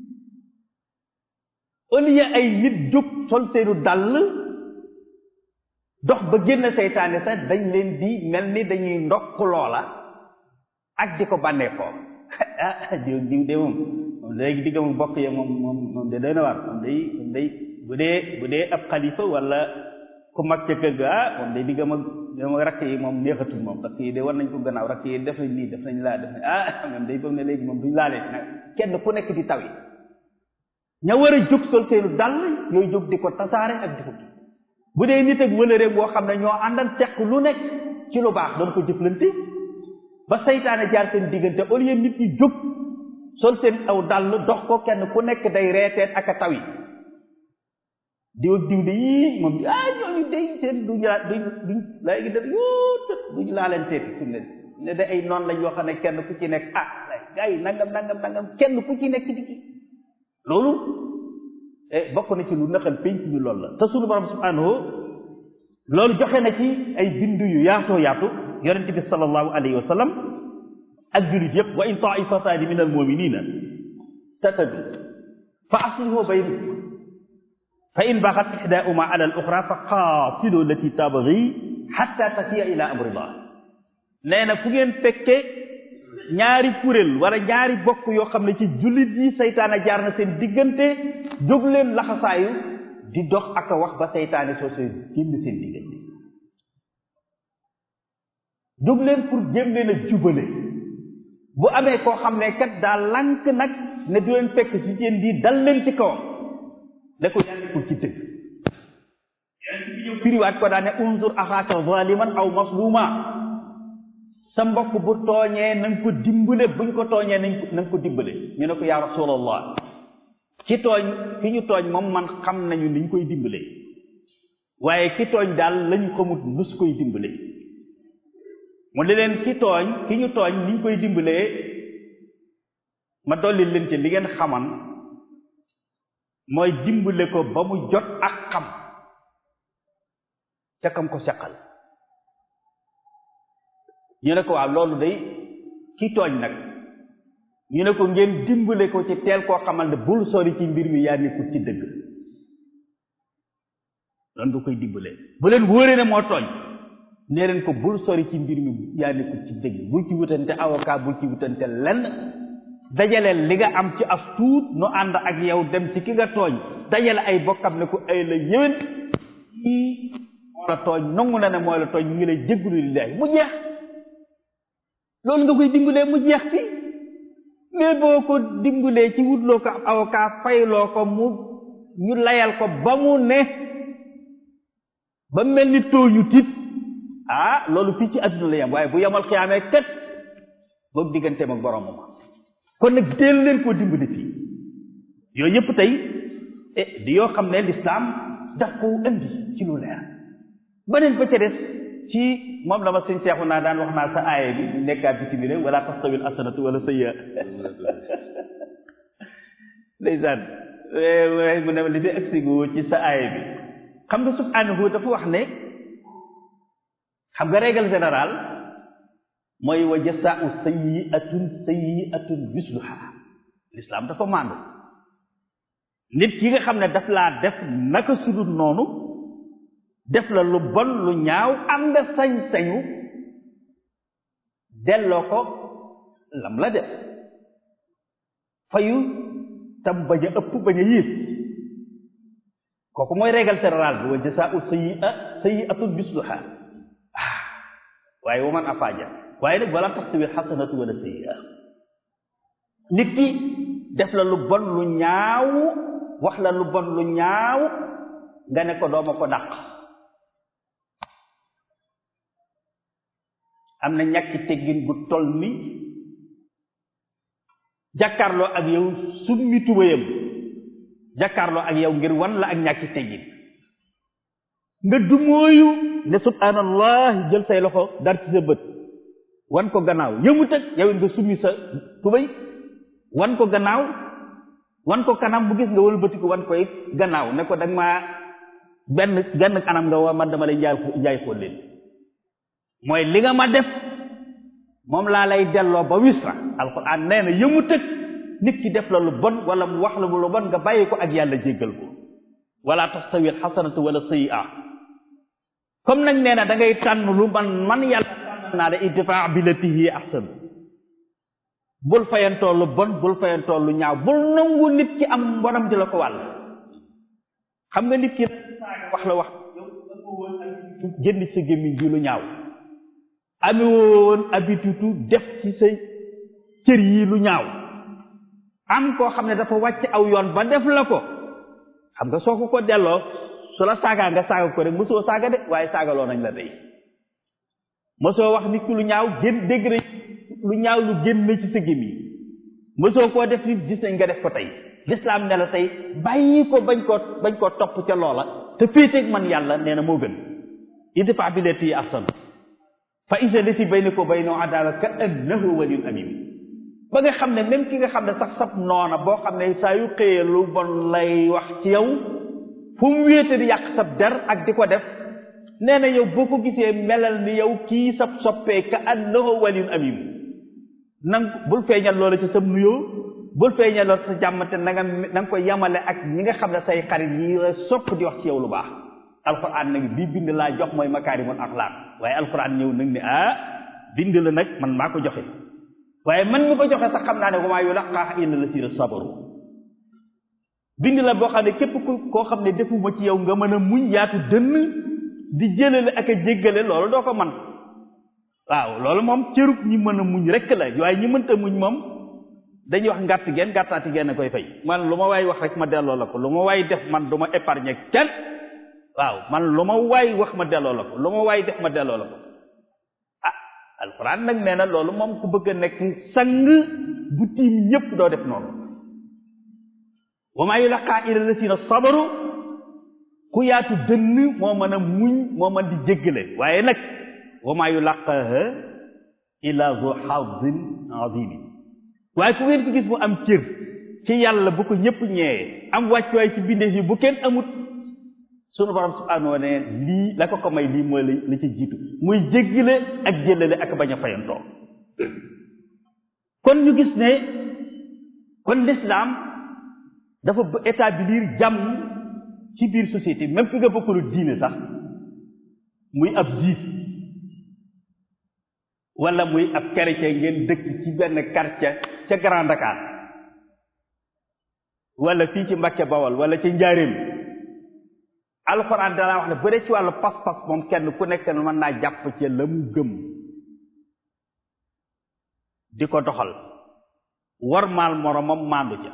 Speaker 1: au lieu ay nit jóg sol seenu dàll dox ba génn seytaane sax dañ leen di mel ni dañuy ndokk loola ak di ko bànneekoo ah diw diw de moom moom léegi digga mu bokk ye moom moom moom de doy na waar moom day moom day bu dee bu dee ab xalifa wala ku mag ca kër ga ah moom day digga ma ma rakk yi moom neexatul moom rakk yi de war nañ ko gannaaw rakk yi def nañ nii def nañ laa def nañ ah moom day foog ne léegi moom duñ laalee nag kenn ku nekk di tawi ña war a jóg sol seenu dàll yooyu jóg di ko tasaare ak di ko bu dee nit ak wëlëre boo xam ne ñoo àndal teq lu nekk ci lu baax doon ko jëflante ba seytaane jaar seen diggante au lieu nit ñi jóg sol seen aw dàll dox ko kenn ku nekk day reeteet ak a tawi diw ak diw de yii moom ah ñooñu day seen duñu laa duñ duñ léegi da yuut duñu laa leen teeti fi mu ne ne da ay noonu lañ yoo xam ne kenn ku ci nekk ah gars yi nangam nangam nangam kenn ku ci nekk di ki loolu bokk na ci lu nëxal penc ñu loolu la te sunu borom subhanahu loolu joxe na ci ay bindu yu yaatoo yaatu yonent bi sallallahu alayhi wa sallam ak jullit yëpp wa in taifataani min almuminina tatadu fa aslihu baynahuma fa in baxat ixdaahuma ala al uxra fa qaatilu lati tabgi xatta tafiya ila amrillah nee na fu ngeen fekke ñaari kuréel wala ñaari bokk yoo xam ne ci jullit yi seytaane jaar na seen diggante jóg leen laxasaayu di dox ak a wax ba seytaane soo soo génn seen diggante jóg leen pour jéem leen a jubale bu amee koo xam ne kat daa lànk nag ne du leen fekk ci seen di dal leen ci kawam ne ko yaa nekkul ci dëgg yeneen bi ñëw firiwaat ko daa ne unzur axaaka zaliman aw masluma sa mbokk bu tooñee na nga ko dimbale buñ ko tooñee nañ ko na nga ko dimbale ñu ne ko yaa rasulallah ci tooñ ki ñu tooñ moom man xam nañu niñ koy dimbale waaye ki tooñ daal lañu xamut nus koy dimbale mu ne leen ki tooñ ki ñu tooñ niñ koy dimbalee ma dolli leen ci li ngeen xaman mooy dimbale ko ba mu jot ak xam ca kam ko seqal ñu ne ko waaw loolu day ki tooñ nag ñu ne ko ngeen dimbale ko ci teel koo xamal ne bul sori ci mbir mi yaa nekkul ci dëgg loolu nga koy dimbale bu leen wóoree ne moo tooñ nee leen ko bul sori ci mbir mi yaa nekkul ci dëgg bul ci wutante avocat bul ci wutante lenn dajaleel li nga am ci as tuut nu ànd ak yow dem ci ki nga tooñ dajale ay bokkam ne ko ay la yéwén kii moo la tooñ nangu na ne mooy la tooñ ñu ngi lay jéggulu lillahi mu jeex loolu nga koy dimbalee mu jeex fi mais boo ko dimbalee ci wutloo ko ab avocat fayloo ko mu ñu layal ko ba mu ne ba mel ni tooñu tit ah loolu fii ci adduna la yam waaye bu yemal xiyaamee kat boobu digganteem ak boromam kon nag teel leen koo dimbali fii yooyu yëpp tey eh di yoo xam ne lislaam daf ko indi ci lu leer beneen ba ca des ci moom la ma sëñ seexu naa daan wax naa sa aaye bi nekkaat bi timile wala tastawil asanatu wala sayya ndeysaan mu ne li fi agsigu ci sa aaye bi xam nga subhanahu dafa wax ne xam nga règle générale mooy wa jasaau sayyi'atun sayyi'atun misluha l'islam dafa maandu nit ki nga xam ne daf laa def naka sudul noonu def la lu bon lu ñaaw am nga sañ-sañu delloo ko lam la def fayu tam bañ a ëpp bañ a yiis kooku mooy règle générale bi wa jasaau sayyi'a sayyi'atun misluha ah waaye wa man afaaja waaye nag wala tastawi xasanatu wala sayyi'a nit ki def la lu bon lu ñaaw wax la lu bon lu ñaaw nga ne ko dooma ko dàq am na ñàkki teggin bu toll ni jàkkaarloo ak yow summi tubayam jàkkaarloo ak yow ngir wan la ak ñàkki teggin nga dumóoyu ne subhanallah jël say loxo dar ci sa bët wan ko gannaaw yëmut ak yow nga summi sa tubay wan ko gannaaw wan ko kanam bu gis nga wëlbatiku wan koy gannaaw ne ko danga maa benn benn kanam nga wa man dama lay njaay njaay xool leen mooy li nga ma def moom laa lay delloo ba wisra alquran nee na yëmut ak nit ki def la lu bon wala mu wax la lu bon nga bàyyi ko ak yàlla jéggal ko wala tastawi alxasanatu wala sayyi'a comme nag nee na da ngay tànn lu man man yàlla tànn naa la idfa billati hiya ahsan bul fayantoo lu bon bul fayantoo lu ñaaw bul nangu nit ki am mbonam di la ko wàll xam nga nit ki wax la wax yow jënd sa gémmiñ ji lu ñaaw ami woon habitude def ci sa cër yi lu ñaaw am koo xam ne dafa wàcc aw yoon ba def la ko xam nga soo ko ko delloo su la saagaa nga saaga ko rek mosoo saaga de waaye saagaloo nañ la day mosoo wax nit ki lu ñaaw génn dégg na lu ñaaw lu génn ci sa gémmiñ mosoo koo def nit gis nañ nga def ko tey lislaam ne la tey bàyyi ko bañ koo bañ koo topp ca loola te féeteeg man yàlla nee na moo gën idfa billati ahsan fa iza lati baynaka wa baynahu adawa ka annahu waliyyun hamim ba nga xam ne même ki nga xam ne sax sab noona boo xam ne saa yu xëyee lu bon lay wax ci yow fu mu wéete di yàq sab der ak di ko def nee na yow boo ko gisee melal ni yow kii sab soppee ka annahu waliyyun hamim nang bul feeñal loola ci sab nuyoo bul feeñaloo sa jàmm te na nga na nga ko yamale ak ñi nga xam ne say xarit yi sopp di wax ci yow lu baax alquran nag bii bind laa jox mooy makaarimul axlaaq waaye alquran ñëw nag ne ah bind la nag man maa ko joxe waaye man mi ko joxe sax xam naa ne wa maa yulaqaaha illa llaziina sabaru bind la boo xam ne képp ku koo xam ne defuma ci yow nga mën a muñ yaatu dënn di jëlale ak a jéggale loolu doo ko man waaw loolu moom cërub ñi mën a muñ rekk la waaye ñi mënta muñ moom dañuy wax ngàtt geen gàttaati geen a koy fay man lu ma waay wax rek ma delloo la ko lu ma waay def man du ma épargner kenn waaw man lu ma waay wax ma delloo la ko lu ma waay def ma delloo la ko ah alxuraan nag nee na loolu moom ku bëgg a nekk sang bu tiim ñépp doo def noonu wa maa yulaqaa illa llaziina sabaru ku yaatu dënn moo mën a muñ moo mën di jéggale waaye nag wa maa yulaqaaha illa zu xazin azim waaye ku ngeen ko gis mu am cër ci yàlla bu ko ñëpp ñeewee am wàccuwaay ci bindeef yi bu kenn amut sunu borom subhaanahu wa ne lii la ko ko may lii mooy la ci jiitu muy jéggale ak jëlale ak bañ a fayantoo kon ñu gis ne kon l'islam dafa établir jàmm ci biir société même ki nga bokkulu diine sax muy ab juif wala muy ab chrétien ngeen dëkk ci benn quartier ca Grand Dakar wala fii ci Mbàkke Bawol wala ci Njaaréem alxuraan danaa wax ne bu dee ci wàllu pas-pas moom kenn ku nekk mën naa jàpp ci la mu gëm di ko doxal war maal moromam maandu ca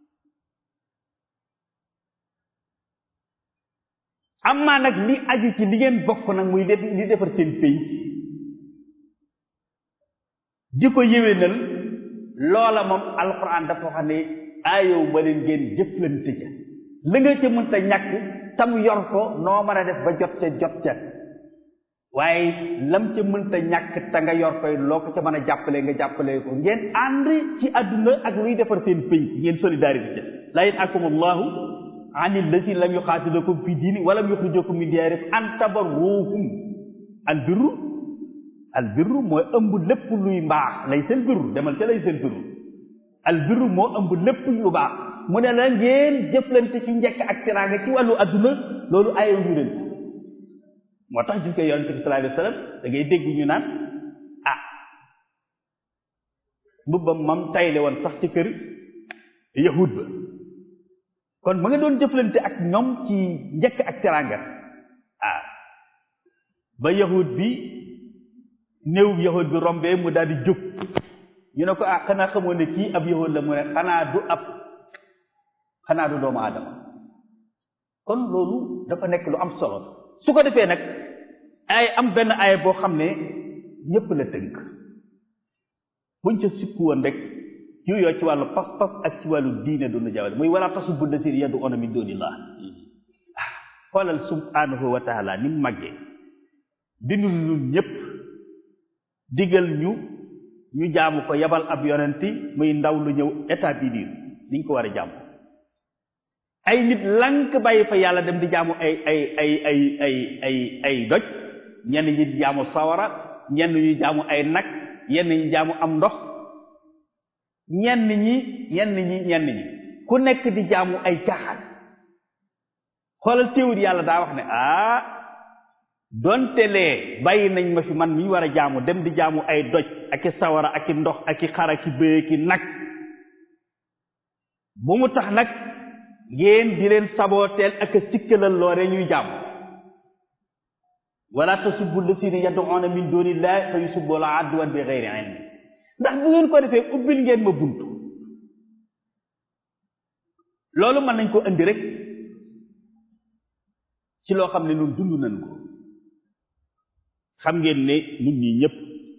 Speaker 1: am maa nag li aju ci li ngeen bokk nag muy li defar seen pénc di ko yéwénal loola moom alxuraan dafa wax ne aayow ma leen ngeen jëflante ca la nga ca mënta ñàkk tam yor ko noo mën a def ba jot ca jot ca waaye lam ca mënta ñàkk te nga yor koy loo ko ca mën a jàppale nga jàppale ko ngeen ànd ci àdduna ak luy defar seen pénc ngeen solidarité la yanhaakum allahu an allazina lam yuqaatilukum fi diini wa lam yuxrijukum min diyaarikum an tabarruhum al birru al birru mooy ëmb lépp luy mbaax lay seen birru demal ca lay seen birru al birru moo ëmb lépp lu baax mu ne la ngeen jëflante ci njëkk ak teraanga ci wàllu adduna loolu ayew ñu leen moo tax gis nga yonente bi sallallahu alayhi wa sallam da ngay dégg ñu naan ah mbubbam mam tayle woon sax ci kër yahud ba kon ma nga doon jëflante ak ñoom ci njëkk ak teraanga ah ba yahud bi néew yahud bi rombee mu daal di jóg ñu ne ko ah xanaa xamoo ne kii ab yahud la mu ne xanaa du ab xanaa du doomu aadama kon loolu dafa nekk lu am solo su ko defee nag ay am benn aaya boo xam ne ñépp la tënk buñ ca sikku woon rek yooyu ci wàllu pas-pas ak ci wàllu diine duna jawale muy wala tasubbu llaziina yad'uuna min duunillah xoolal subhaanahu wa taala ni mu màggee bindu ñun ñépp digal ñu ñu jaamu ko yabal ab yonenti muy ndaw lu ñëw établir niñ ko war a jaamu ay nit lank bàyyi fa yàlla dem di jaamu ay ay ay ay ay ay ay doj ñenn ñi di jaamu sawara ñenn ñi jaamu ay nag ñenn ñi jaamu am ndox ñenn ñi ñenn ñi ñenn ñi ku nekk di jaamu ay caaxaan xoolal téewut yàlla daa wax ne ah donte lee bàyyi nañ ma fi man mi war a jaamu dem di jaamu ay doj ak i sawara ak i ndox ak i xar ak i bëy ak i nag bu mu tax nag ngeen di leen sabooteel ak a sikkalal loore ñuy jaamu wala tasubbu llaziina yad'uuna min duunillaahi fa yusubbu adwan bi gayri ilm ndax bu ngeen ko defee ubbil ngeen ma buntu loolu mën nañ ko indi rek ci loo xam ne ñun dund nañ ko xam ngeen ne ñun ñi ñëpp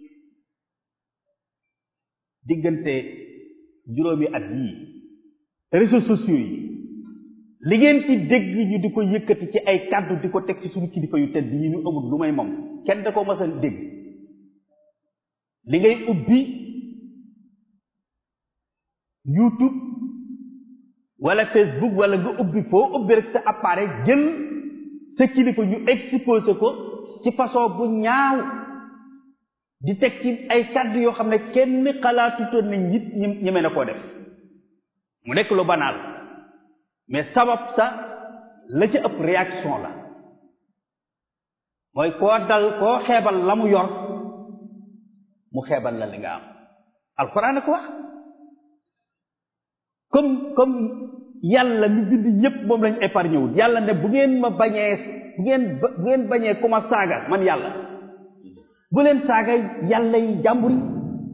Speaker 1: diggante juróomi at yii réseaux sociaux yi li ngeen ci dégg ñu di ko yëkkati ci ay kàddu di ko teg ci suñu kilifa yu tedd yi ñu amul lu may moom kenn da ko mas a dégg li ngay ubbi YouTube wala Facebook wala nga ubbi foo ubbi rek sa appareil jël sa kilifa ñu exposé ko ci façon bu ñaaw di teg ci ay kàddu yoo xam ne kenn xalaatutoon ne nit ñi ñeme na koo def mu nekk lu banal mais sabab sa la ca ëpp réaction la mooy koo dal koo xeebal la mu yor mu xeebal la li nga am alxuraan a ko wax comme comme yàlla mi bind ñépp moom lañ épargné wul yàlla ne bu ngeen ma bañee bu ngeen bu ngeen bañee ku ma saaga man yàlla bu leen saaga yàlla yi jàmbur yi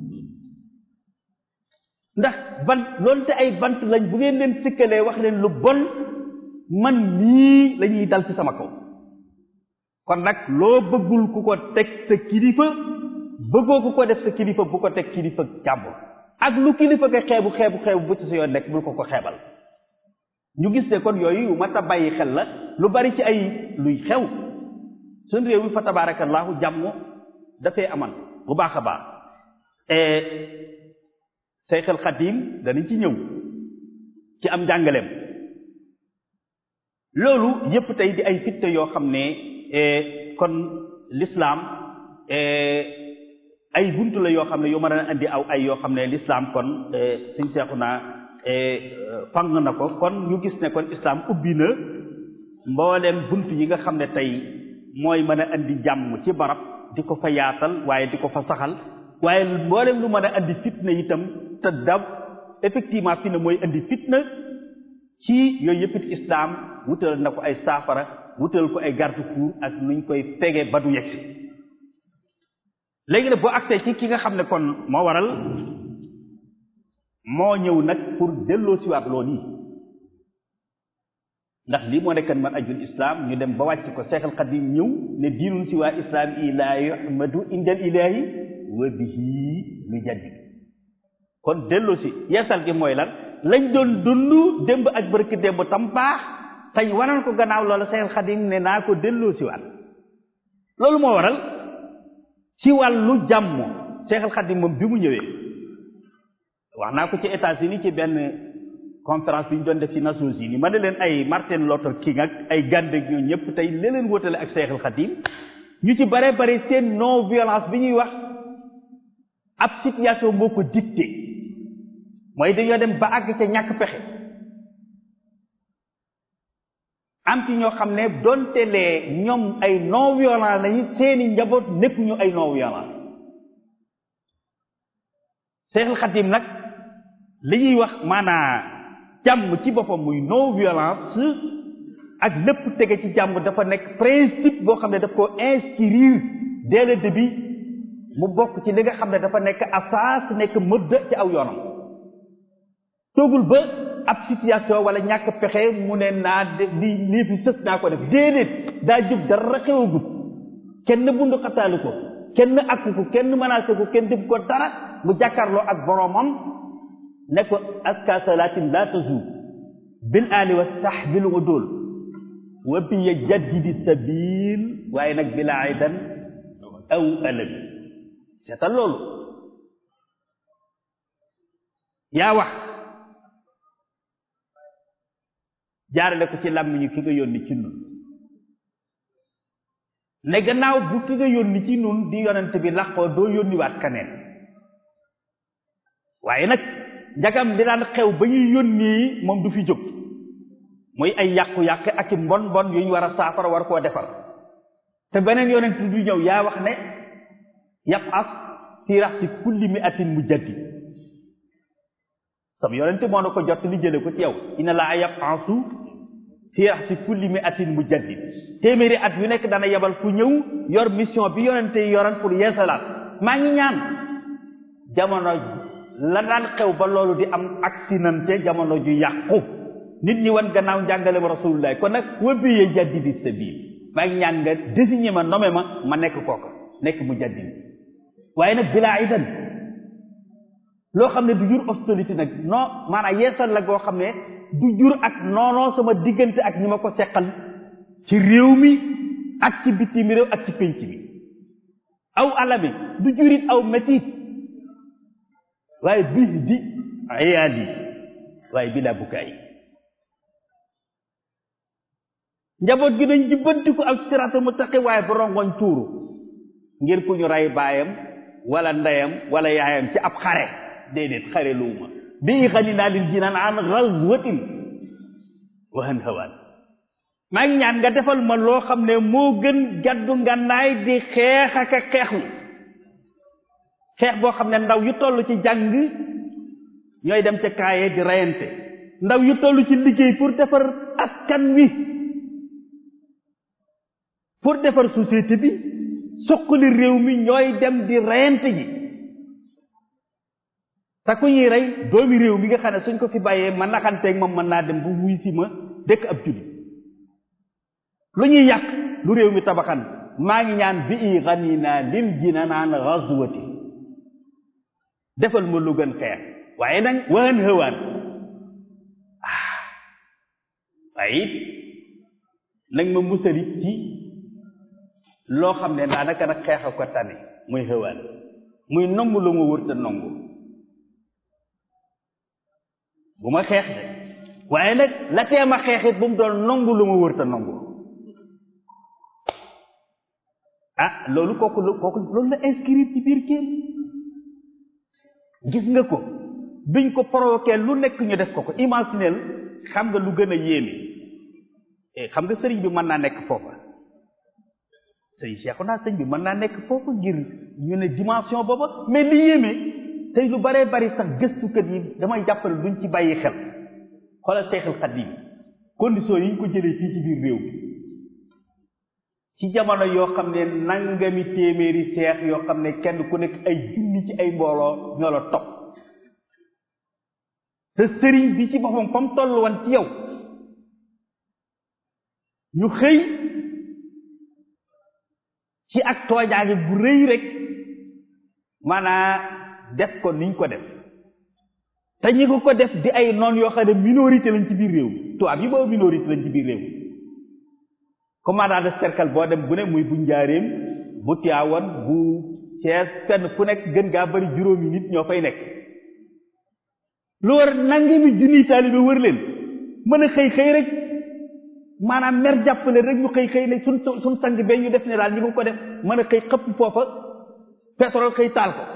Speaker 1: ndax bant loolu te ay bant lañ bu ngeen leen sikkalee wax leen lu bon man nii la ñuy dal ci sama kaw kon nag loo bëggul ku ko teg sa kilifa bëggoo ku ko def sa kilifa bu ko teg kilifa jàmbur ak lu kilifa nga xeebu xeebu xeebu bu ci sa yoon nekk bul ko ko xeebal ñu gis ne kon yooyu yu mat a bàyyi xel la lu bari ci ay luy xew suñ réew mi fa tabaarakallaahu jàmm dafay aman bu baax a baax Seyxul Xadiim danañ ci ñëw ci am njàngaleem loolu yépp tey di ay fitte yoo xam ne kon lislaam ay buntu la yoo xam ne yu mën a indi aw ay yoo xam ne lislaam kon suñ seexu naa fang na ko kon ñu gis ne kon islaam ubbi na mbooleem buntu yi nga xam ne tey mooy mën a indi jàmm ci barab di ko fa yaatal waaye di ko fa saxal waaye mbooleem lu mën a indi fitna itam te dab effectivement fi ne mooy indi fitna ci yooyu yëpp it islaam wutal na ko ay saafara wutal ko ay garde-fou ak nuñ koy pege ba du yegsi léegi nag boo agsee ci ki nga xam ne kon moo waral moo ñëw nag pour delloo siwaat loolu yi ndax lii moo nekkan man ajul islam ñu dem ba wàcc ko Seexal Xadim ñëw ne diinun si waa islam i laa yuhmadu indal ilaahi wa bihi lu jaddi kon delloo si yeesal gi mooy lan lañ doon dund démb ak bërki démb tam baax tañ wanan ko gannaaw loola Seexal Xadim ne naa ko delloo siwaat loolu moo waral ci wàllu jàmm Seexal Xadim moom bi mu ñëwee wax naa ko ci États-Unis ci benn conférence bi ñu doon def ci Nations Unies ma ne leen ay Martin Luther King ak ay Gandhi ak ñooñu ñëpp tey li leen wóotale ak Seexal Xadim ñu ci bare bare seen non violence bi ñuy wax ab situation moo ko dicté mooy dañoo dem ba àgg ca ñàkk pexe am ci ñoo xam ne donte lee ñoom ay non violence lañu seeni njaboot nekk ñu ay non violence Seexal Xadim nag li ñuy wax maanaa jàmm ci boppam muy non violence ak lépp tege ci jàmm dafa nekk principe boo xam ne daf ko inscrire dès le début mu bokk ci li nga xam ne dafa nekk asaas nekk mëdd ci aw yoonam toogul ba ab situation wala ñàkk pexe mu ne naa di lii fi sës naa ko def déedéet daa jub dara xewagut kenn bundu xataali ko kenn akku ko kenn menacé ko kenn def ko dara mu jàkkaarloo ak boromam ne ko aska salatin la tazul bil ali wa sahbil udul wa bi jaddidi sabil waaye nag bila aidan aw ëllëg seetal loolu yaa wax jaarale ko ci làmmiñu ki nga yónni ci nun ne gannaaw bu ki nga yónni ci nun di yonent bi làqoo doo yónniwaat kaneen waaye nag njagam di daan xew ba ñuy yónni moom du fi jóg muy ay yàqu-yàq ak i mbon mbon yu ñu war a saafara war koo defar te beneen yonent du ñëw yaa wax ne yab as fi raxsi kulli mi atin mu jaddi sam yonent moo na ko jot li jële ko ci yow ina laa yab asu fi raxsi kulli mi atin mu jaddi téeméeri at yu nekk dana yebal ku ñëw yor mission bi yonente yi yoran pour yeesalaat maa ngi ñaan jamono la daan xew ba loolu di am accidenté jamono ju yàqu nit ñi wan gannaaw njàngale ma rasulullah kon nag wabiyee jaddidi sabil maa ngi ñaan nga désigné ma nommé ma ma nekk kooka nekk mu jaddidi waaye nag bilaa idan loo xam ne du jur hostilité nag non maanaam yeesal la goo xam ne du jur ak noonoo sama diggante ak ñi ma ko seqal ci réew mi ak ci bitim réew ak ci pénc bi aw alami du jurit aw métit waaye bis di ayaal yi waaye bilaa bukaay njaboot gi dañ jubbantiku ak siraatal mustaqim waaye ba rongoñ tuuru ngir ku ñu rey baayam wala ndeyam wala yaayam ci ab xare déedéet xare luuma bi xaninaa lil jinaan an ghazwatin wahan hawaan maa ngi ñaan nga defal ma loo xam ne moo gën gàddu ngànnaay di xeex ak a xeexlu xeex boo xam ne ndaw yu toll ci jàng ñooy dem ca kaaye di reyante ndaw yu toll ci liggéey pour defar askan wi pour defar société bi suqali réew mi ñooy dem di reyante ji te ku ñuy rey doomi réew mi nga xam ne suñ ko fi bàyyee ma naxanteeg moom mën naa dem bu wuy si ma dëkk ab jullit lu ñuy yàq lu réew mi tabaxan maa ngi ñaan bi i xanina lil jinanaan ghazwati defal ma lu gën xeex waaye nag waan hëwaan ah waaye it nag ma musali ci loo xam ne daanaka nag xeex a ko tane muy hëwaan muy nongu lu ma wërta nongu bu ma xeex de waaye nag la teem a xeexit bu mu doon nongu lu ma wërta nongu ah loolu kooku kooku loolu la inscrire ci biir kenn gis nga ko biñ ko provoqué lu nekk ñu def ko ko imaginel xam nga lu gën a yéeme xam nga sëriñ bi mën naa nekk foofa sëriñ Cheikh naa sëriñ bi mën naa nekk foofa ngir ñu ne dimension booba mais li yéeme tey lu baree bari sax gëstukat yi damay jàppale duñ ci bàyyi xel xoolal Cheikhul Khadim condition yi ñu ko jëlee fii ci biir réew bi ci jamono yoo xam ne nangami téeméeri seex yoo xam ne kenn ku nekk ay junni ci ay mbooloo ñoo la topp te sëriñ bi ci boppam fa mu toll woon ci yow ñu xëy ci ak toojaange bu rëy rek maanaa def ko niñ ko def te ñi ko ko def di ay noon yoo xam ne minorité lañ ci biir réew mi tubaab yi boobu minorité lañ ci biir réew mi commandant de cercle boo dem bu ne muy bu njaareem bu Tiwaawan bu Cees fenn fu nekk gën gaa bari juróomi nit ñoo fay nekk lu war nangami junniy taalibe wër leen mën a xëy xëy rek maanaam mer jàppale rek ñu xëy xëy ne suñ suñ sang bee ñu def ne daal ñi ko ko def mën a xëy xëpp foofa pétrole xëy taal ko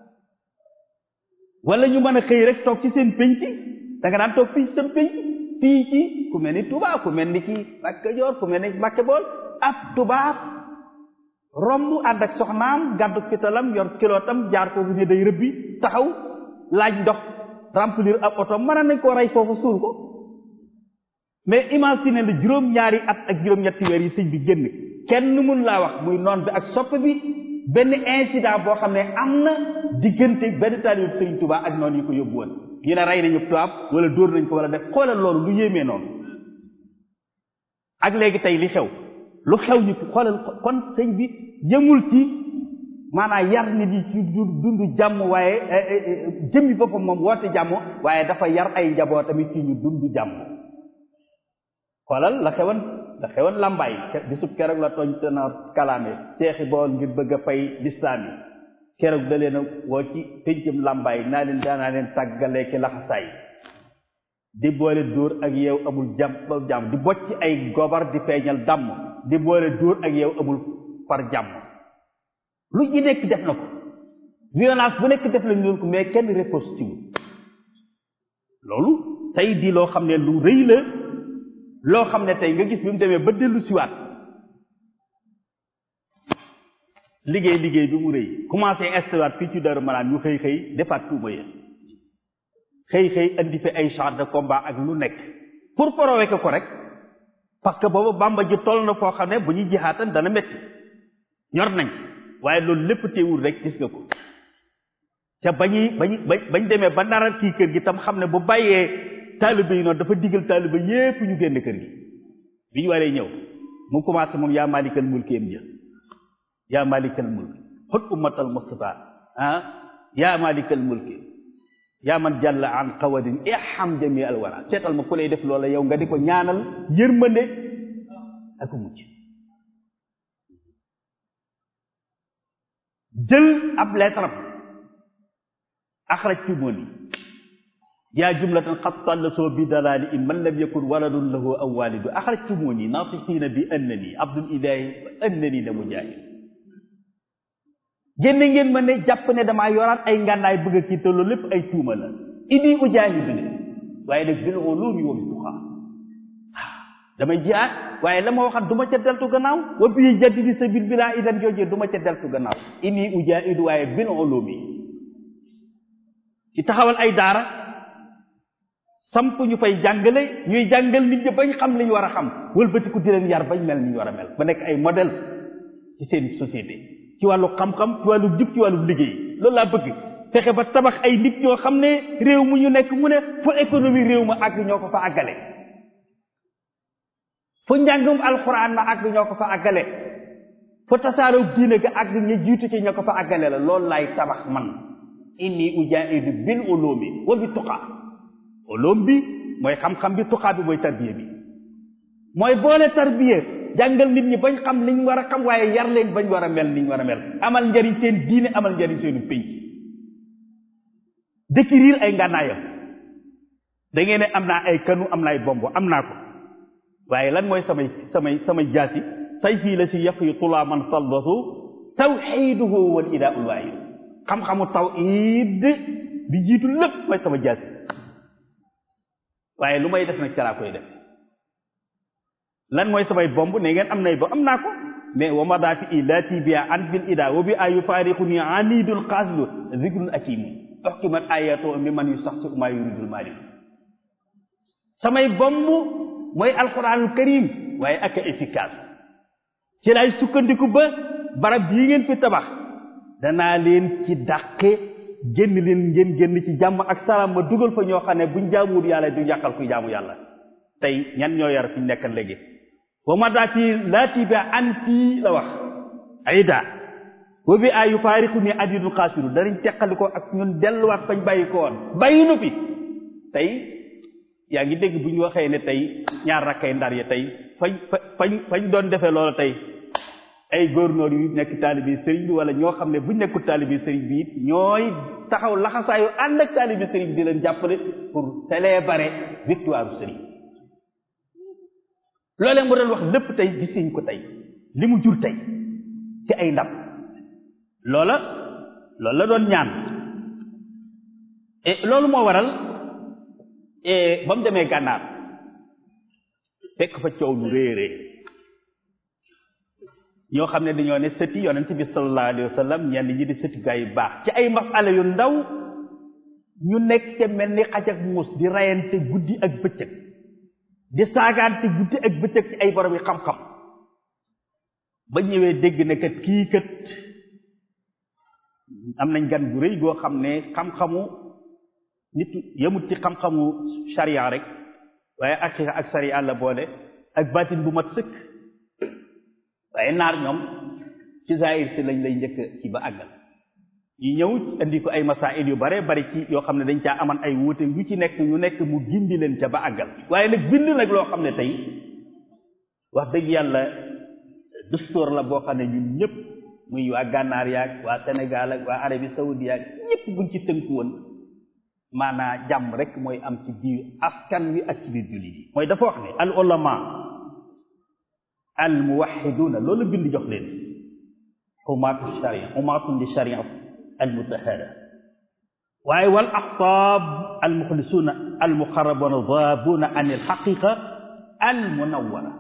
Speaker 1: wala ñu mën a xëy rek toog ci seen penc da nga daan toog fii ci seen penc fii ci ku mel ni tubaab ku mel ni ki Mbàkke Joor ku mel ni Mbàkke Bool ab tubaab romb ànd ak soxnaam gàddu fitalam yor kilootam jaar ko ne day rëbbi taxaw laaj ndox remplir ab oto mën nañ koo rey foofu suul ko mais imagine la juróom-ñaari at ak juróom-ñetti weer yi sëñ bi génn kenn mun laa wax muy noon bi ak sopp bi benn incident boo xam ne am na diggante benn taalibu sëñ Tuubaa ak noonu yi ko yóbbu woon ñu ne rey nañu tubaab wala dóor nañ ko wala def xoolal loolu lu yéemee noonu ak léegi tey li xew lu xew ñu xoolal kon sëñ bi yëmul ci maanaam yar nit yi ci dund jàmm waaye jëmmi boppam moom woote jàmm waaye dafa yar ay njaboot tamit ci ñu dund jàmm xoolal la xewoon la xewoon làmbaay bisub keroog la tooñ te na kalaame seexi bool ngir bëgg a fay lislaam yi keroog da leen a woo ci péncam làmbaay naa leen daanaa leen tàggalee ki laxasaay di boole dóor ak yow amul jàmm jàmm di bocc ay gobar di feeñal dàmm di boole dóor ak yow amul far jàmm lu ci nekk def na ko violence bu nekk def lañu leen ko mais kenn riposte wu loolu tey di loo xam ne lu rëy la loo xam ne tey nga gis bi mu demee ba dellu siwaat liggéey liggéey bi mu rëy commencé installé fii ci Daaru Marnaan ñu xëy xëy defaat tuuma ya xëy xëy andi fi ay chars de combat ak lu nekk pour provoquer ko rek parce que boobu Bàmba ji toll na foo xam ne bu ñuy jihaatan dana métti ñor nañ waaye loolu lépp teewul rek gis nga ko te bañuy bañ bañ demee ba naral kii kër gi tam xam ne bu bàyyee taalibe yi noonu dafa digal taalibe yépp ñu génn kër gi bi ñu waree ñëw mu commencé moom yaa malikal mulki am jë yaa malikal mulki xut ummatal mustafa ah yaa malikal mulki yaa man jàlla an qawadin iham jami al wara seetal ma ku lay def loola yow nga di ko ñaanal yërmande ak mucc jël ab leetaram axraj ci moon yi yaa jumlatan qad tallasoo bi dalaali in man lam yakun waladun lahu aw walidu axraj ci moon yi naatiqiina bi annani abdul ilahi annani la mujahid génne ngeen ma ne jàpp ne damaa yoraat ay ngànnaay bëgg a kii te loolu lépp ay tuuma la inni ujaahidu ne waaye nag bil ulumi wa bi tuqaa damay jihaad waaye la ma waxat du ma ca deltu gannaaw wa bii jaddidi sabil bilaa idan joojee du ma ca deltu gannaaw inni ujaahidu waaye bil ulumi ci taxawal ay daara samp ñu fay jàngale ñuy jàngal nit ñi bañ xam li ñu war a xam wëlbatiku di leen yar bañ mel ni ñu war a mel ba nekk ay modèle ci seen société ci wàllu xam-xam ci wàllu jub ci wàllu liggéey loolu laa bëgg fexe ba tabax ay nit ñoo xam ne réew mu ñu nekk mu ne fu économie réew ma àgg ñoo ko fa àggale fu njàngum alxuraan ma àgg ñoo ko fa àggale fu tasaaroo diine ga àgg ña jiitu ci ñoo ko fa àggale la loolu laay tabax man inni ujaahidu bil ulumi wa bi tuqaa ulum bi mooy xam-xam bi tuqaa bi mooy tarbiya bi mooy boole tarbiya jàngal nit ñi bañ xam liñ war a xam waaye yar leen bañ war a mel niñ war a mel amal njariñ seen diine amal njariñ seenu pénc décrire ay ngànnaayam da ngeen ne am naa ay kanu am naa ay bombo am naa ko waaye lan mooy samay samay samay jaasi say fii la si yaq yi tulaa man saldasu tawxiduhu wal idaa ul waahid xam-xamu tawhid bi jiitu lépp mooy sama jaasi waaye lu may def nag ca laa koy def lan mooy samay bomb ne ngeen am nay ba am naa ko mais wa madafi i laati bia an bil ida wa bi a yufaariqu ni anidul xaaslu zikrul akimu oxkimat ayato mi man yu sax si uma yuridul mali samay bomb mooy alquranul karim waaye ak efficace ci laay sukkandiku ba barab yi ngeen fi tabax danaa leen ci dàqe génn leen ngeen génn ci jàmm ak salaam ma dugal fa ñoo xam ne buñ jaamuwul yàlla du yàqal kuy jaamu yàlla tey ñan ñoo yar fi ñu nekkan léegi wa ma daa fi laati bi an fii la wax ayda wa bi ay yu faariqu ni adidul xaasiru danañ teqali ko ak ñun delluwaat fañ bàyyi ko woon bàyyi nu fi tey yaa ngi dégg bu ñu waxee ne tey ñaar rakkay ndar ya tey fañ fañ fañ doon defee loolu tey ay gouverneur yu nekk taalibi sëriñ bi wala ñoo xam ne bu nekkul taalibi sëriñ bi it ñooy taxaw laxasaayu ànd ak taalibi sëriñ bi di leen jàppale pour célébrer victoire sëriñ loolee mu doon wax lépp tey gisuñ ko tey li mu jur tey ci ay ndam loola loolu la doon ñaan et loolu moo waral ba mu demee gànnaar fekk fa coow lu réerée ñoo xam ne dañoo ne sëti yonent bi sallallahu alayhi wa sallam ñenn ñi di sëti gaa yu baax ci ay masala yu ndaw ñu nekk ca mel ni xaj ak muus di rayante guddi ak bëccëg di saagaante guddi ak bëccëg ci ay borom yi xam-xam ba ñëwee dégg ne kat kii kat am nañ gan gu rëy goo xam ne xam-xamu nit yemut ci xam-xamu sharia rek waaye aqiqa ak sharia la boole ak baatin bu mat sëkk waaye naar ñoom ci zahir si lañ lay njëkk ci ba àggal ñu ñëw indi ko ay masail yu bare bari ci yoo xam ne dañ caa aman ay wuute yu ci nekk ñu nekk mu gindi leen ca ba àggal waaye nag bind nag loo xam ne tey wax dëgg yàlla dustoor la boo xam ne ñun ñëpp muy waa gànnaar yaag waa Sénégal ak waa Arabie Saoudi yaag ñëpp buñ ci tënku woon maanaa jàmm rek mooy am ci biir askan wi ak ci biir jullit yi mooy dafa wax ne al ulama al muwahiduna loolu bind jox leen xumaatu sharia xumaatun li sharia al mutahara waaye wal aqtaab al muxlisuuna al muqarrabuuna daabuuna an al xaqiqa al munawwara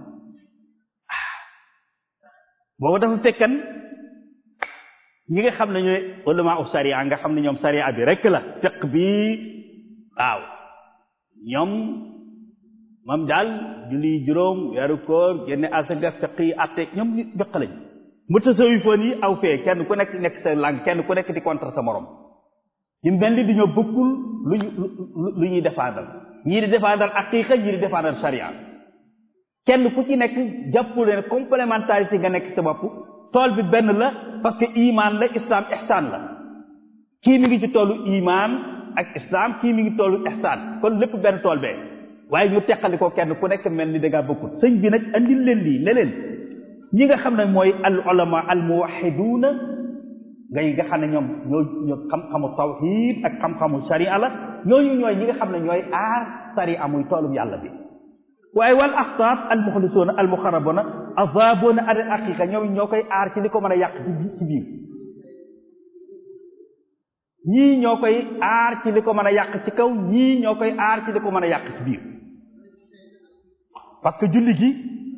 Speaker 1: boobu dafa fekkan ñi nga xam ne ñooy ulama u sharia nga xam ne ñoom sharia bi rek la fiq bi waaw ñoom moom daal julli juróom weeru koor génne asaka fiq yi atte ñoom ñu fiq lañ mu tasawifoon yi aw fee kenn ku nekk nekk sa langue kenn ku nekk di contre sa morom ñu mel ni dañoo bëggul lu ñu lu ñuy défendre ñii di défendre aqiqa ñii di défendre sharia kenn ku ci nekk jàppu leen complémentarité nga nekk sa bopp tool bi benn la parce que iman la islam ihsan la kii mi ngi ci toolu iman ak islam kii mi ngi toolu ihsan kon lépp benn tool bee waaye ñu teqali ko kenn ku nekk mel ni da ngaa bokkut sëñ bi nag andil leen lii ne leen ñi nga xam ne mooy al ulama al muwahiduuna ngay nga xam ne ñoom ñoo ñoo xam-xamu tawhid ak xam-xamu sharia la ñooñu ñooy ñi nga xam ne ñooy aar sharia muy toolum yàlla bi waaye wal axtaab al muxlisuuna al muxarabuna azaabuuna al aqiqa ñoom ñoo koy aar ci li ko mën a yàq ci ci biir ñii ñoo koy aar ci li ko mën a yàq ci kaw ñii ñoo koy aar ci li ko mën a yàq ci biir parce que julli gi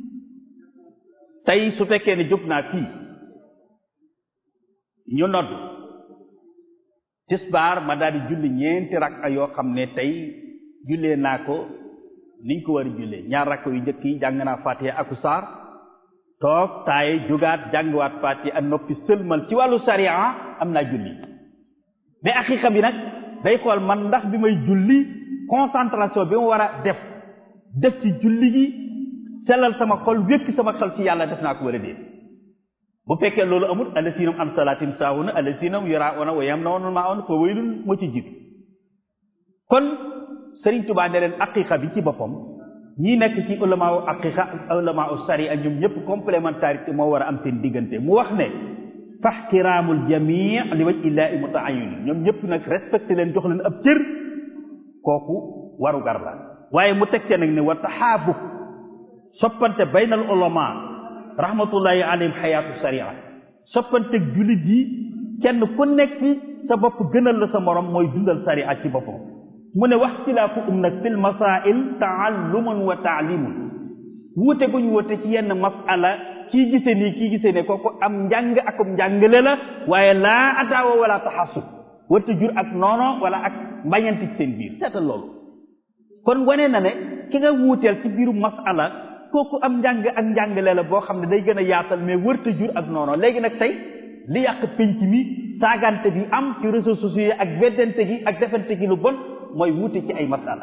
Speaker 1: tey su fekkee ne jóg naa fii ñu nodd tisbaar ma daal di julli ñeenti rakka yoo xam ne tey jullee naa ko niñ ko war a jullee ñaar rakka yu njëkk yi jàng naa fatiha aku saar toog taaye jógaat jàngiwaat fatiha ak noppi sëlmal ci wàllu sariya am naa julli mais aqiqa bi nag day xool man ndax bi may julli concentration bi ma war a def def ci julli gi sellal sama xol wékki sama xol ci yàlla def naa ko war a déet bu fekkee loolu amul allasinam an salaatim saahuna allasinam yurauna wa yamnauna maa'un fa waylun moo ci jiitu kon Sëriñ Tuubaa ne leen aqiqa bi ci boppam ñii nekk ci ulama u aqiqa ulama u sariya ñoom ñëpp complémentarité moo war a am seen diggante mu wax ne faxtiraamul jamii li waj illaahi mutaayin ñoom ñëpp nag respecté leen jox leen ab cër kooku waru gar la waaye mu teg te nag ne wa taxaabub soppante baynal ulama rahmatullahi alayhim xayaatu sharia soppante jullit yi kenn ku nekk sa bopp gënal la sa morom mooy dundal sharia ci boppam mu ne wax xtilaafu um nag fil masail taallumun wa taalimun wuute gu ñu wuute ci yenn masala kii gise nii kii gise ne kooku am njàng akum njàngale la waaye laa ataawa wala taxasub warta jur ak noono wala ak mbañanti ci seen biir seetal loolu kon wane na ne ki nga wuuteel ci biiru masala kooku am njàng ak njàngale la boo xam ne day gën a yaatal mais wërta jur ak noono léegi nag tey li yàq pénc mi saagante bi am ci réseaux sociaux yi ak weddante gi ak defante gi lu bon mooy wuute ci ay masala